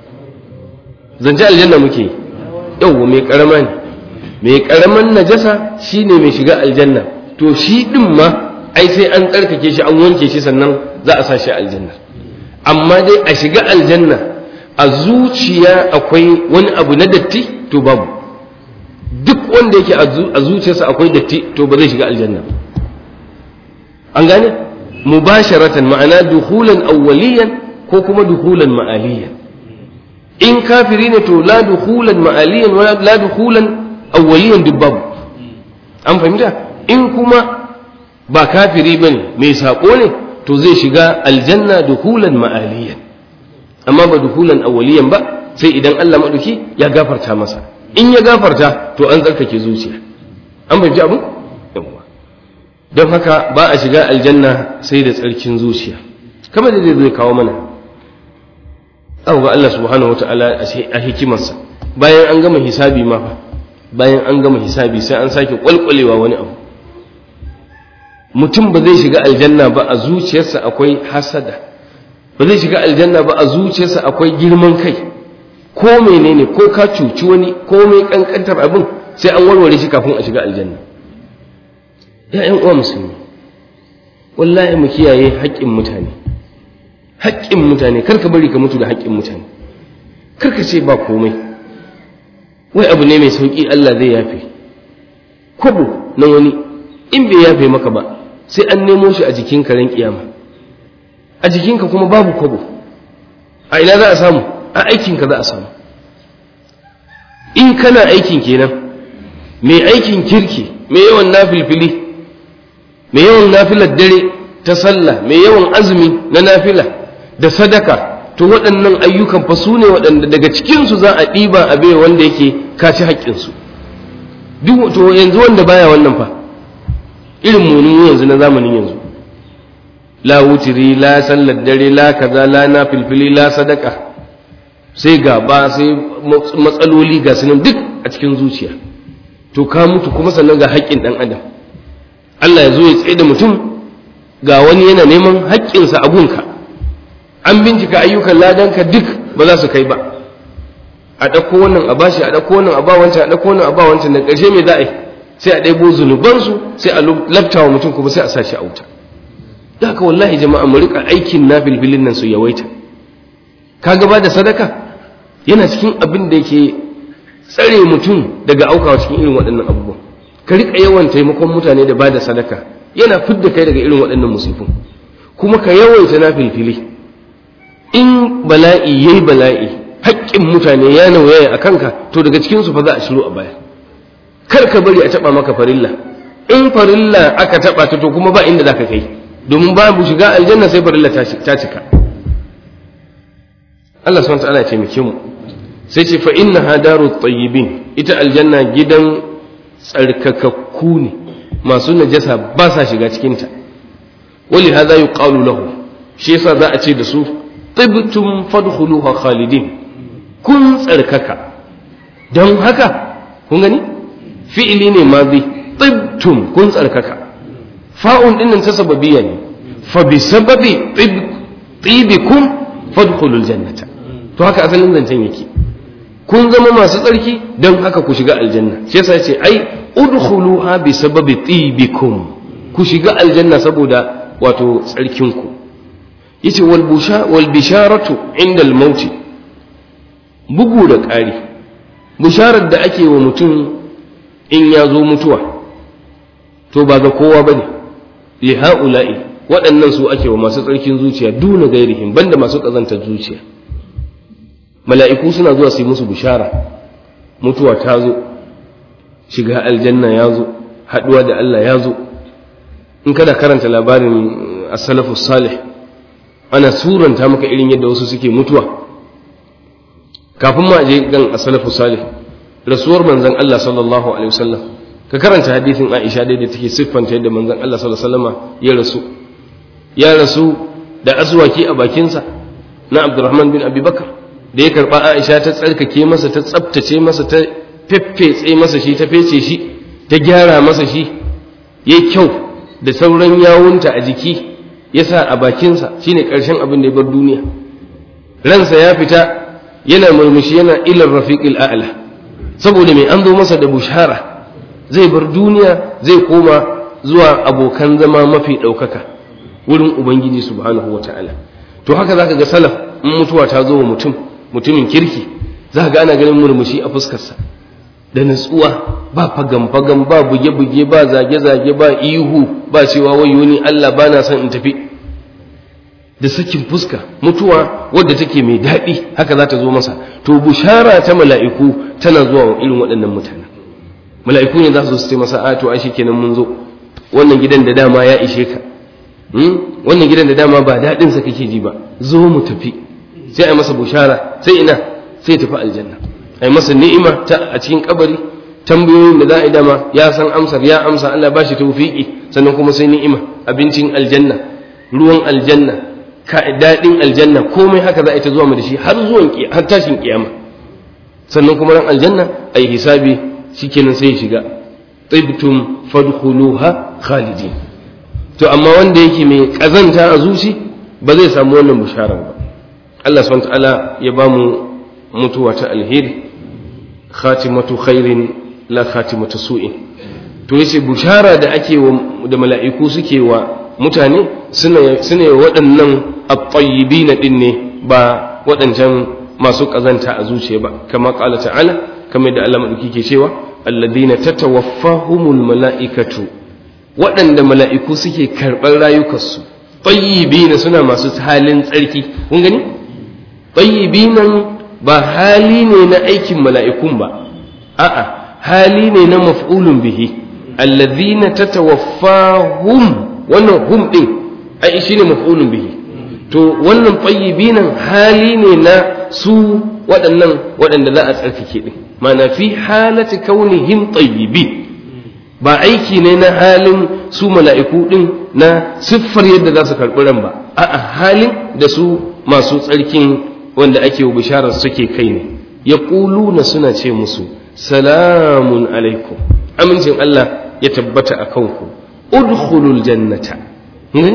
zance aljanna muke yau mai karama ne mai karaman najasa shine mai shiga aljanna to shi din ma ai sai an tsarkake shi an wanke shi sannan za a sa shi aljanna amma dai a shiga aljanna a zuciya akwai wani abu na datti to babu duk wanda yake a zuciyarsa akwai datti to ba zai shiga aljanna an gane mubasharatan ma'ana duhulan awwaliyan ko kuma duhulan ma'aliyan in kafiri ne to la duhulan ma'aliyan wala la duhulan awwaliyan duk babu an fahimta in kuma ba kafiri bane mai sako ne to zai shiga aljanna duhulan ma'aliyan amma ba duhulan awwaliyan ba sai idan Allah maduki ya gafarta masa in ya gafarta to an tsarkake zuciya an fahimci abin yawwa don haka ba a shiga aljanna sai da tsarkin zuciya kamar da zai kawo mana abu ga Allah subhanahu wata'ala a hikimarsa bayan an gama hisabi ma fa bayan an gama hisabi sai an sake kwalkwalewa wani abu mutum ba zai shiga aljanna ba a zuciyarsa akwai hasada ba zai shiga aljanna ba a zuciyarsa akwai girman kai ko menene ko ka cuci wani ko mai kankantar abin sai an warware shi kafin a shiga aljanna ‘ya'yan uwa musulmi wallahi mu kiyaye haƙƙin mutane haƙƙin mutane karka bari ka mutu da haƙƙin mutane karka ce ba komai wai abu ne mai sauƙi Allah zai yafe kwabo na wani in bai yafe maka ba sai an nemo shi a jikin karen kiyama a jikinka kuma babu kwabo a ina za a samu a aikinka za a samu in kana aikin kenan mai aikin kirki mai yawan nafilfili mai yawan nafilar dare ta sallah mai yawan azumi na nafila da sadaka to waɗannan ayyukan fa su ne waɗanda daga cikinsu za a ɗiba a bai wanda yake kaci haƙƙinsu duk to yanzu wanda baya wannan fa irin munin yanzu na zamanin yanzu la wutiri la sallar dare la kaza la nafilfili la sadaka sai gaba sai matsaloli ga sunan duk a cikin zuciya to ka mutu kuma sannan ga haƙƙin ɗan adam Allah ya zo ya tsaye da mutum ga wani yana neman haƙƙinsa a gunka an bincika ayyukan ladanka duk ba za su kai ba a ɗauko wannan a bashi a ɗauko wannan a ba wancan a ɗauko wannan a ba wancan da ƙarshe me za a yi sai a ɗaibo zunubansu sai a laftawa mutum kuma sai a sa shi a wuta da haka wallahi jama'a mu rika aikin na filfilin nan su yawaita ka gaba da sadaka yana cikin abin da yake tsare mutum daga aukawa cikin irin waɗannan abubuwan ka rika yawan taimakon mutane da bada sadaka yana fidda kai daga irin waɗannan musifin kuma ka yawaita na filfili in bala'i yayi bala'i haƙƙin mutane ya nauyaya a kanka to daga cikin su fa za a shiru a baya kar ka bari a taɓa maka farilla in farilla aka taɓa ta to kuma ba inda za ka kai domin babu shiga aljanna sai farilla ta cika Allah subhanahu wa ta'ala ya taimake mu sai ce fa innaha daru tayyibin ita aljanna gidan tsarkakakku ne masu najasa ba sa shiga cikin ta wali hadha yuqalu lahu shi yasa za a ce da su tibtum fadkhuluha khalidin kun tsarkaka don haka kun gani fi'ili ne mazi tibtum kun tsarkaka fa'un dinnan ta sababiyya ne fa bi sababi tibikum fadkhulul jannata to haka asalin zancen yake kun zama masu tsarki don haka ku shiga aljanna shi yasa yace ai udkhuluha bi sababi tibikum ku shiga aljanna saboda wato tsarkin ku yace wal busha wal bisharatu inda al mauti bugu da ƙari bisharar da ake wa mutum in ya zo mutuwa to ba ga kowa bane li haula'i waɗannan su ake wa masu tsarkin zuciya duna gairihim banda masu ƙazantar zuciya mala'iku suna zuwa su yi musu bishara mutuwa ta zo shiga aljanna ya zo haɗuwa da Allah ya zo in kada karanta labarin as-salafu salih ana suranta maka irin yadda wasu suke mutuwa kafin ma je gan as-salafu salih rasuwar manzon Allah sallallahu alaihi wasallam ka karanta hadisin Aisha da take siffanta yadda manzon Allah sallallahu alaihi wasallam ya rasu ya rasu da aswaki a bakinsa na Abdurrahman bin Abi Bakar da ya karba Aisha ta tsarkake masa ta tsaftace masa ta feffetse masa shi ta fece shi ta gyara masa shi yayi kyau da sauran yawunta a jiki ya sa a bakinsa shine ƙarshen abin da ya bar duniya ransa ya fita yana murmushi yana ilar rafiqil a'la saboda mai an zo masa da bushara zai bar duniya zai koma zuwa abokan zama mafi ɗaukaka wurin ubangiji subhanahu wata'ala to haka zaka ga salaf in mutuwa ta zo wa mutum mutumin kirki za ga ana ganin murmushi a fuskarsa da natsuwa ba fagam-fagam ba buge-buge ba zage-zage ba ihu ba cewa wayo ni Allah ba na son in tafi da sakin fuska mutuwa wadda take mai daɗi haka za ta zo masa to bushara ta mala'iku tana zuwa wa irin waɗannan mutane mala'iku ne za su su masa a to ai kenan mun zo wannan gidan da dama ya ishe ka wannan gidan da dama ba daɗinsa kake ji ba zo mu tafi sai a masa bushara sai ina sai tafi aljanna a masa ni'ima ta a cikin kabari tambayoyin da za a yi dama ya san amsar ya amsa Allah ba shi tawfiki sannan kuma sai ni'ima abincin aljanna ruwan aljanna ka daɗin aljanna komai haka za a yi ta zuwa mu da shi har zuwan har tashin kiyama sannan kuma ran aljanna a yi hisabi shikenan sai ya shiga tibtum fadkhuluha khalidin to amma wanda yake mai kazanta a zuci ba zai samu wannan bisharar ba Allah subhanahu wa ta'ala ya ba mu mutuwa ta alheri khatimatu khairin la khatimatu su'in to yace bushara da ake wa da mala'iku suke wa mutane suna suna waɗannan at-tayyibin din ne ba waɗancan masu kazanta a zuciya ba kama qala ta'ala kamar da Allah madauki ke cewa alladhina tatawaffahumul mala'ikatu waɗanda mala'iku suke karɓar rayukansu tayyibina suna masu halin tsarki kun gani tayyibinan ba hali ne na aikin mala'ikun ba, a'a, hali ne na maf'ulun bihi, allazina ta hum wannan hum ɗin, ai shi ne maf'ulun bihi. To, wannan binan hali ne na su waɗannan waɗanda za a tsarkake ɗin, mana fi halati kaunihim tayyibi ba aiki ne na halin su mala'iku ɗin na siffar yadda za su karɓi ran ba, a'a halin da su masu tsarkin wanda ake wa bisharar suke kai ne ya na suna ce musu salamun alaikum amincin Allah ya tabbata a kanku udkhulul jannata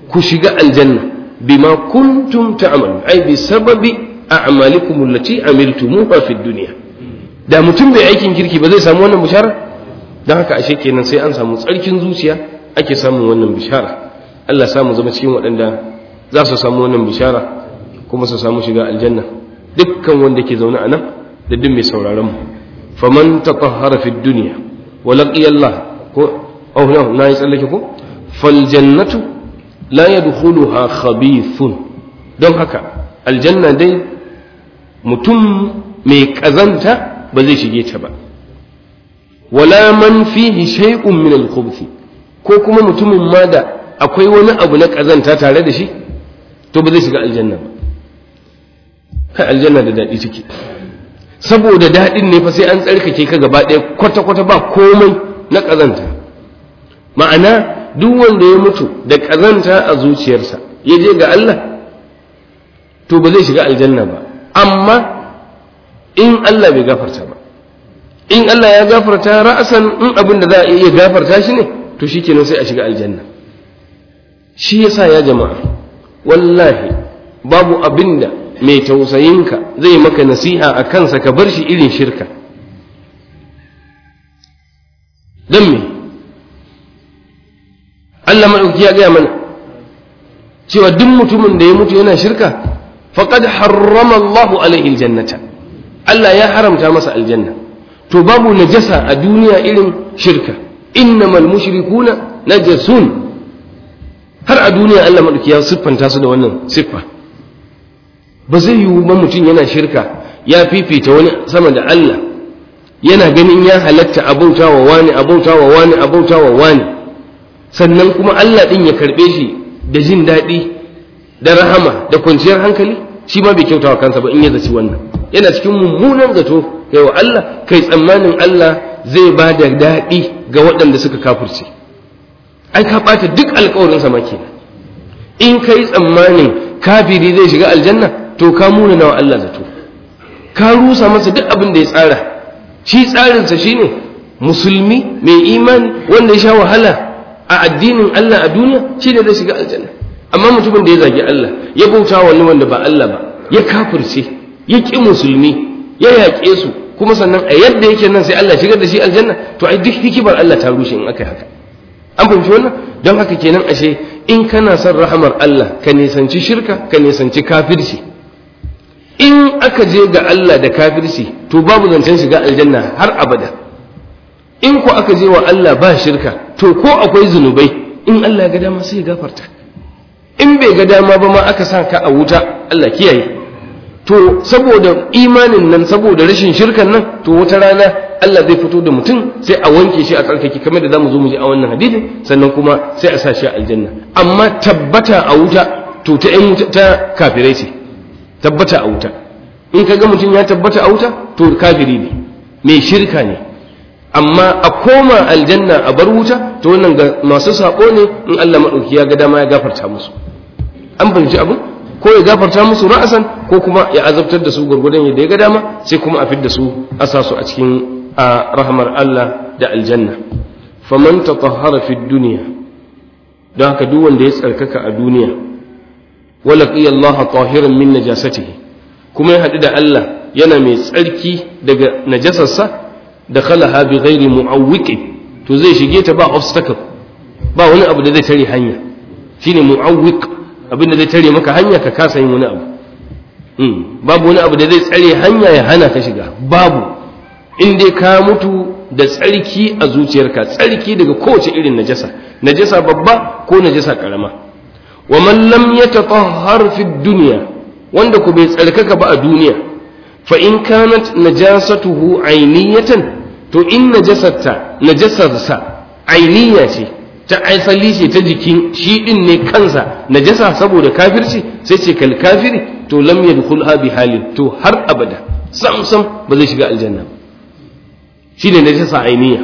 ku shiga aljanna bima kuntum ta'malun ai bi sababi a'malikum allati amiltumuha fid dunya da mutum bai aikin kirki ba zai samu wannan bishara dan haka ashe kenan sai an samu tsarkin zuciya ake samun wannan bishara Allah samu zama cikin waɗanda za su samu wannan bishara kuma su samu shiga aljanna dukkan wanda ke zaune a nan da duk mai sauraron mu faman tatahhara fid dunya wa laqiya Allah ko oh no na yi tsallake ko fal jannatu la yadkhuluha khabithun don haka aljanna dai mutum mai kazanta ba zai shige ta ba wala man fihi shay'un min al-khubuth ko kuma mutumin ma da akwai wani abu na kazanta tare da shi to ba zai shiga aljanna ba kai aljanna da daɗi take saboda daɗin ne fa sai an tsarkake ka gaba ɗaya kwata-kwata ba komai na ƙazanta ma'ana duk wanda ya mutu da ƙazanta a zuciyarsa ya je ga Allah to ba zai shiga aljanna ba amma in Allah bai gafarta ba in Allah ya gafarta ra'asan in abin da za a iya gafarta shi ne to shi kenan sai a shiga aljanna shi yasa ya jama'a wallahi babu abin da mai tausayinka zai maka nasiha a kansa ka bar shi irin shirka don me Allah maɗauki ya gaya mana cewa duk mutumin da ya mutu yana shirka faqad harrama Allahu alaihi aljannata Allah ya haramta masa aljanna to babu najasa a duniya irin shirka innamal mushrikuna najasun har a duniya Allah maɗauki ya siffanta su da wannan siffa ba zai yiwu ba mutum yana shirka ya fifita wani sama da Allah yana ganin ya halatta abauta wa wani abauta wa wani abauta wa wani sannan kuma Allah ɗin ya karɓe shi da jin daɗi da rahama da kwanciyar hankali shi ma bai kyauta wa kansa ba in ya zaci wannan yana cikin mummunan zato kai wa Allah kai tsammanin Allah zai ba da daɗi ga waɗanda suka kafirce ai ka ɓata duk alkawarin sama kenan in kai tsammanin kafiri zai shiga aljanna to ka muna nawa Allah zato ka rusa masa duk abin da ya tsara shi tsarinsa shine musulmi mai imani wanda ya sha wahala a addinin Allah a duniya shi ne zai shiga aljanna amma mutumin da ya zagi Allah ya bauta wani wanda ba Allah ba ya kafirce ya ƙi musulmi ya yaƙe su kuma sannan a yadda yake nan sai Allah shigar da shi aljanna to ai duk hikimar Allah ta rushe in aka yi haka an fahimci wannan don haka kenan ashe in kana son rahamar Allah ka nisanci shirka ka nisanci kafirci in aka je ga Allah da kafirci to babu zancen shiga aljanna har abada in ko aka je wa Allah ba shirka to ko akwai zunubai in Allah ga dama sai ya gafarta in bai ga dama ba ma aka sa ka a wuta Allah kiyaye to saboda imanin nan saboda rashin shirkan nan to wata rana Allah zai fito da mutum sai a wanke shi a tsarkake kamar da zamu zo mu ji a wannan hadisin sannan kuma sai a sa shi a aljanna amma tabbata a wuta to ta ƴan wuta ta kafirai ce tabbata a wuta in ka ga mutum ya tabbata a wuta to kafiri ne mai shirka ne amma a koma aljanna a bar wuta to wannan ga masu sako ne in Allah madauki ya ga dama ya gafarta musu an fahimci abin ko ya gafarta musu ra'asan ko kuma ya azabtar da su gurgudan yadda ya ga dama sai kuma a fidda su a sa su a cikin a rahmar Allah da aljanna faman tatahhara fi dunya don haka duk wanda ya tsarkaka a duniya wala qiya Allah tahiran min najasatihi kuma ya haɗu da Allah yana mai tsarki daga najasarsa da khalaha bi ghairi mu'awwiqin to zai shige ta ba obstacle ba wani abu da zai tare hanya shine mu'awwiq abin da zai tare maka hanya ka kasa yin wani abu babu wani abu da zai tsare hanya ya hana ka shiga babu in dai ka mutu da tsarki a zuciyarka tsarki daga kowace irin najasa najasa babba ko najasa karama wa man lam yatatahhar fi dunya wanda ku bai tsarkaka ba a duniya fa in kanat najasatuhu ainiyatan to in najasarta najasarsa ainiya ce ta asali ce ta jikin shi din ne kansa najasa saboda kafirci sai ce kal kafiri to lam yadkhulha bi halin to har abada sam sam ba zai shiga aljanna ba shine najasa ainiya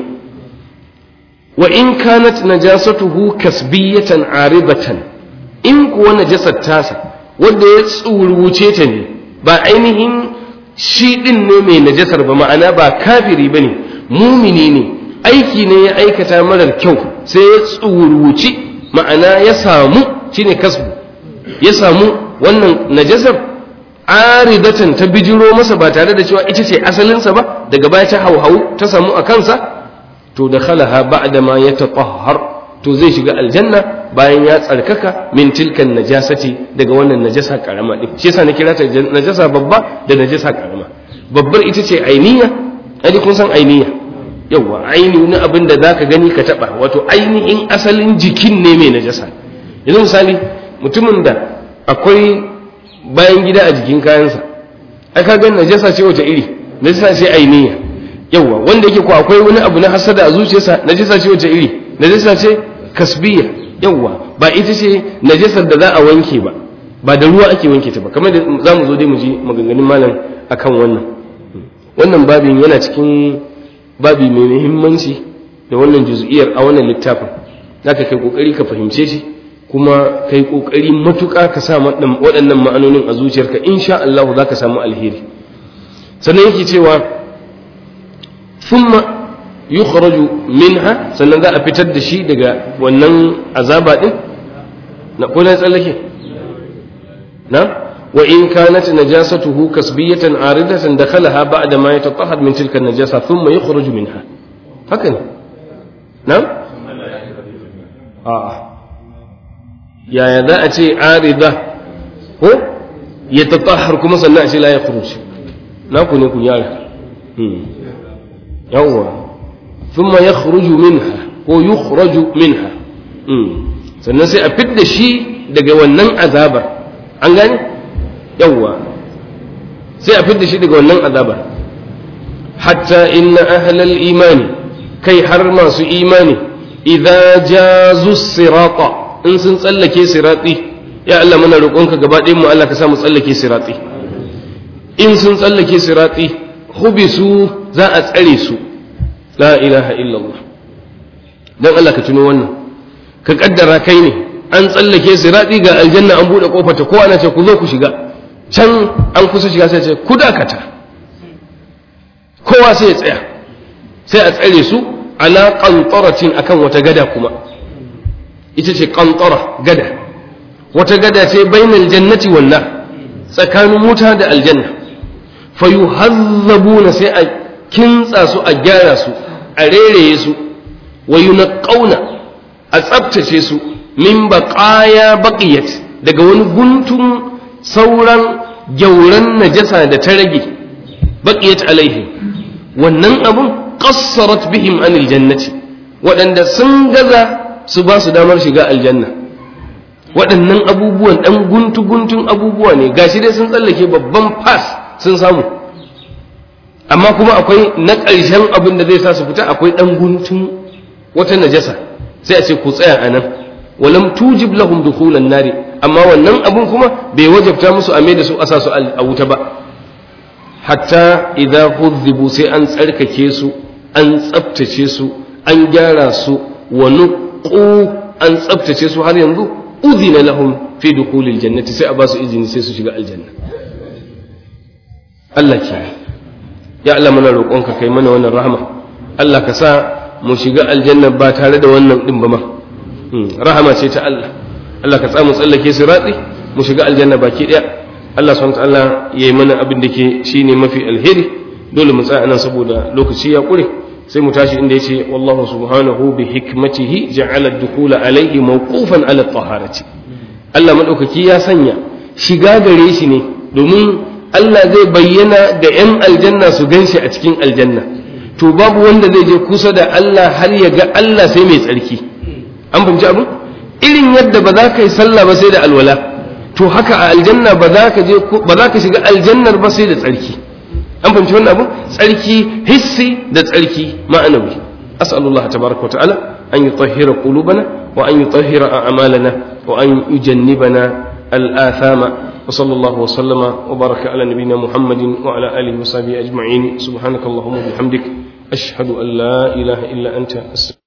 wa in kanat najasatuhu kasbiyatan aribatan in kuwa najasar tasa wanda ya tsuruce ta ne ba ainihin shi din ne mai najasar ba ma'ana ba kafiri bane mumini ne aiki ne ya aikata marar kyau sai ya tsuruci ma'ana ya samu shine kasbu ya samu wannan najasar aridatan ta bijiro masa ba tare da cewa ita ce asalinsa ba daga baya ta hauhau ta samu a kansa to da khalaha ba'da ma yatatahhar to zai shiga aljanna bayan ya tsarkaka min tilkan najasati daga wannan najasa karama din shi yasa na kira ta najasa babba da najasa karama babbar ita ce ainiya ai kun san ainiya yawa aini na abin da zaka gani ka taba wato ainihin asalin jikin ne mai najasa yanzu misali mutumin da akwai bayan gida a jikin kayansa ai ka gani najasa ce wace iri najasa ce ainiya yawa wanda yake ko akwai wani abu na hasada a zuciyarsa najasa ce wace iri najasa ce kasbiya yawa ba ita ce najasar da za a wanke ba ba da ruwa ake wanke ta ba kamar da za mu zo dai mu ji maganganun malam akan wannan wannan babin yana cikin babi mai muhimmanci da wannan juz'iyar a wannan littafin zaka kai kokari ka fahimce shi kuma kai kokari matuƙa ka sa waɗannan ma'anonin a zuciyarka insha Allah za ka samu alheri sannan yake cewa thumma yukhraju minha sannan za a fitar da shi daga wannan azaba din na ko na tsallake na wa in kanat najasatuhu kasbiyatan aridatan dakhalaha ba'da ma yatatahhar min tilka an-najasa thumma yukhraju minha haka ne na a'a yaya za a ce arida ko ya tatahar kuma sannan a ce la ya khuruj na ku ne ku yara yawwa thumma yakhruju minha ko yukhraju minha sannan sai a fidda shi daga wannan azabar an gane yawwa sai a fidda shi daga wannan azabar hatta inna ahlal imani kai har masu imani idza jazu sirata in sun tsallake siratsi ya Allah muna roƙonka gaba ɗayan mu Allah ka sa mu tsallake siratsi in sun tsallake siratsi hubisu za a tsare su la ilaha illallah dan Allah ka tuno wannan ka kaddara kai ne an tsallake siratsi ga aljanna an buɗe kofar ta ko ana ce ku zo ku shiga can an kusa shiga sai ce ku dakata kowa sai ya tsaya sai a tsare su ala qantaratin akan wata gada kuma ita ce ƙanƙara gada wata gada ce bainal jannati walla tsakanin wuta da aljanna fa yuhazzabuna sai a kintsa su a gyara su a rereye su wa yunqauna a tsaftace su min baqaya baqiyat daga wani guntun sauran gyauran najasa da ta rage baqiyat alaihim wannan abun qassarat bihim anil jannati waɗanda sun gaza su ba su damar shiga aljanna waɗannan abubuwan ɗan guntu-guntun abubuwa ne gashi dai sun tsallake babban fas sun samu amma kuma akwai na ƙarshen abin da zai sa su fita akwai ɗan guntun wata najasa sai a ce ku tsaya a nan walam tujib lahum dukhulan nari amma wannan abun kuma bai wajabta musu a mai da su a sa su a wuta ba hatta idza hudhibu sai an tsarkake su an tsaftace su an gyara su wa nuqu an tsaftace su har yanzu udhina lahum fi dukhulil jannati sai a ba su izini sai su shiga aljanna Allah ke ya Allah muna roƙonka kai mana wannan rahama Allah ka sa mu shiga aljanna ba tare da wannan din ba ma rahama ce ta Allah Allah ka tsamu tsallake sirati mu shiga aljanna baki daya Allah subhanahu wa ta'ala yayi mana abin da ke shine mafi alheri dole mu tsaya nan saboda lokaci ya kure sai mu tashi inda yace wallahu subhanahu bi hikmatihi ja'ala ad-dukhula alayhi mawqufan ala at-taharati Allah madaukaki ya sanya shiga gare shi ne domin Allah zai bayyana da ‘yan aljanna su gan shi a cikin aljanna to babu wanda zai je kusa da Allah har ya ga Allah sai mai tsarki an fahimci abu irin yadda ba za ka yi sallah ba sai da alwala to haka a aljanna ba za ka je ba za ka shiga aljannar ba sai da tsarki an fahimci wannan abu tsarki hissi da tsarki ma'anawi as'alullah tabaraka wa ta'ala an yutahhira qulubana wa an yutahhira a'malana wa an yujannibana al-athama وصلى الله وسلم وبارك على نبينا محمد وعلى آله وصحبه أجمعين سبحانك اللهم وبحمدك أشهد أن لا إله إلا أنت أستغفرك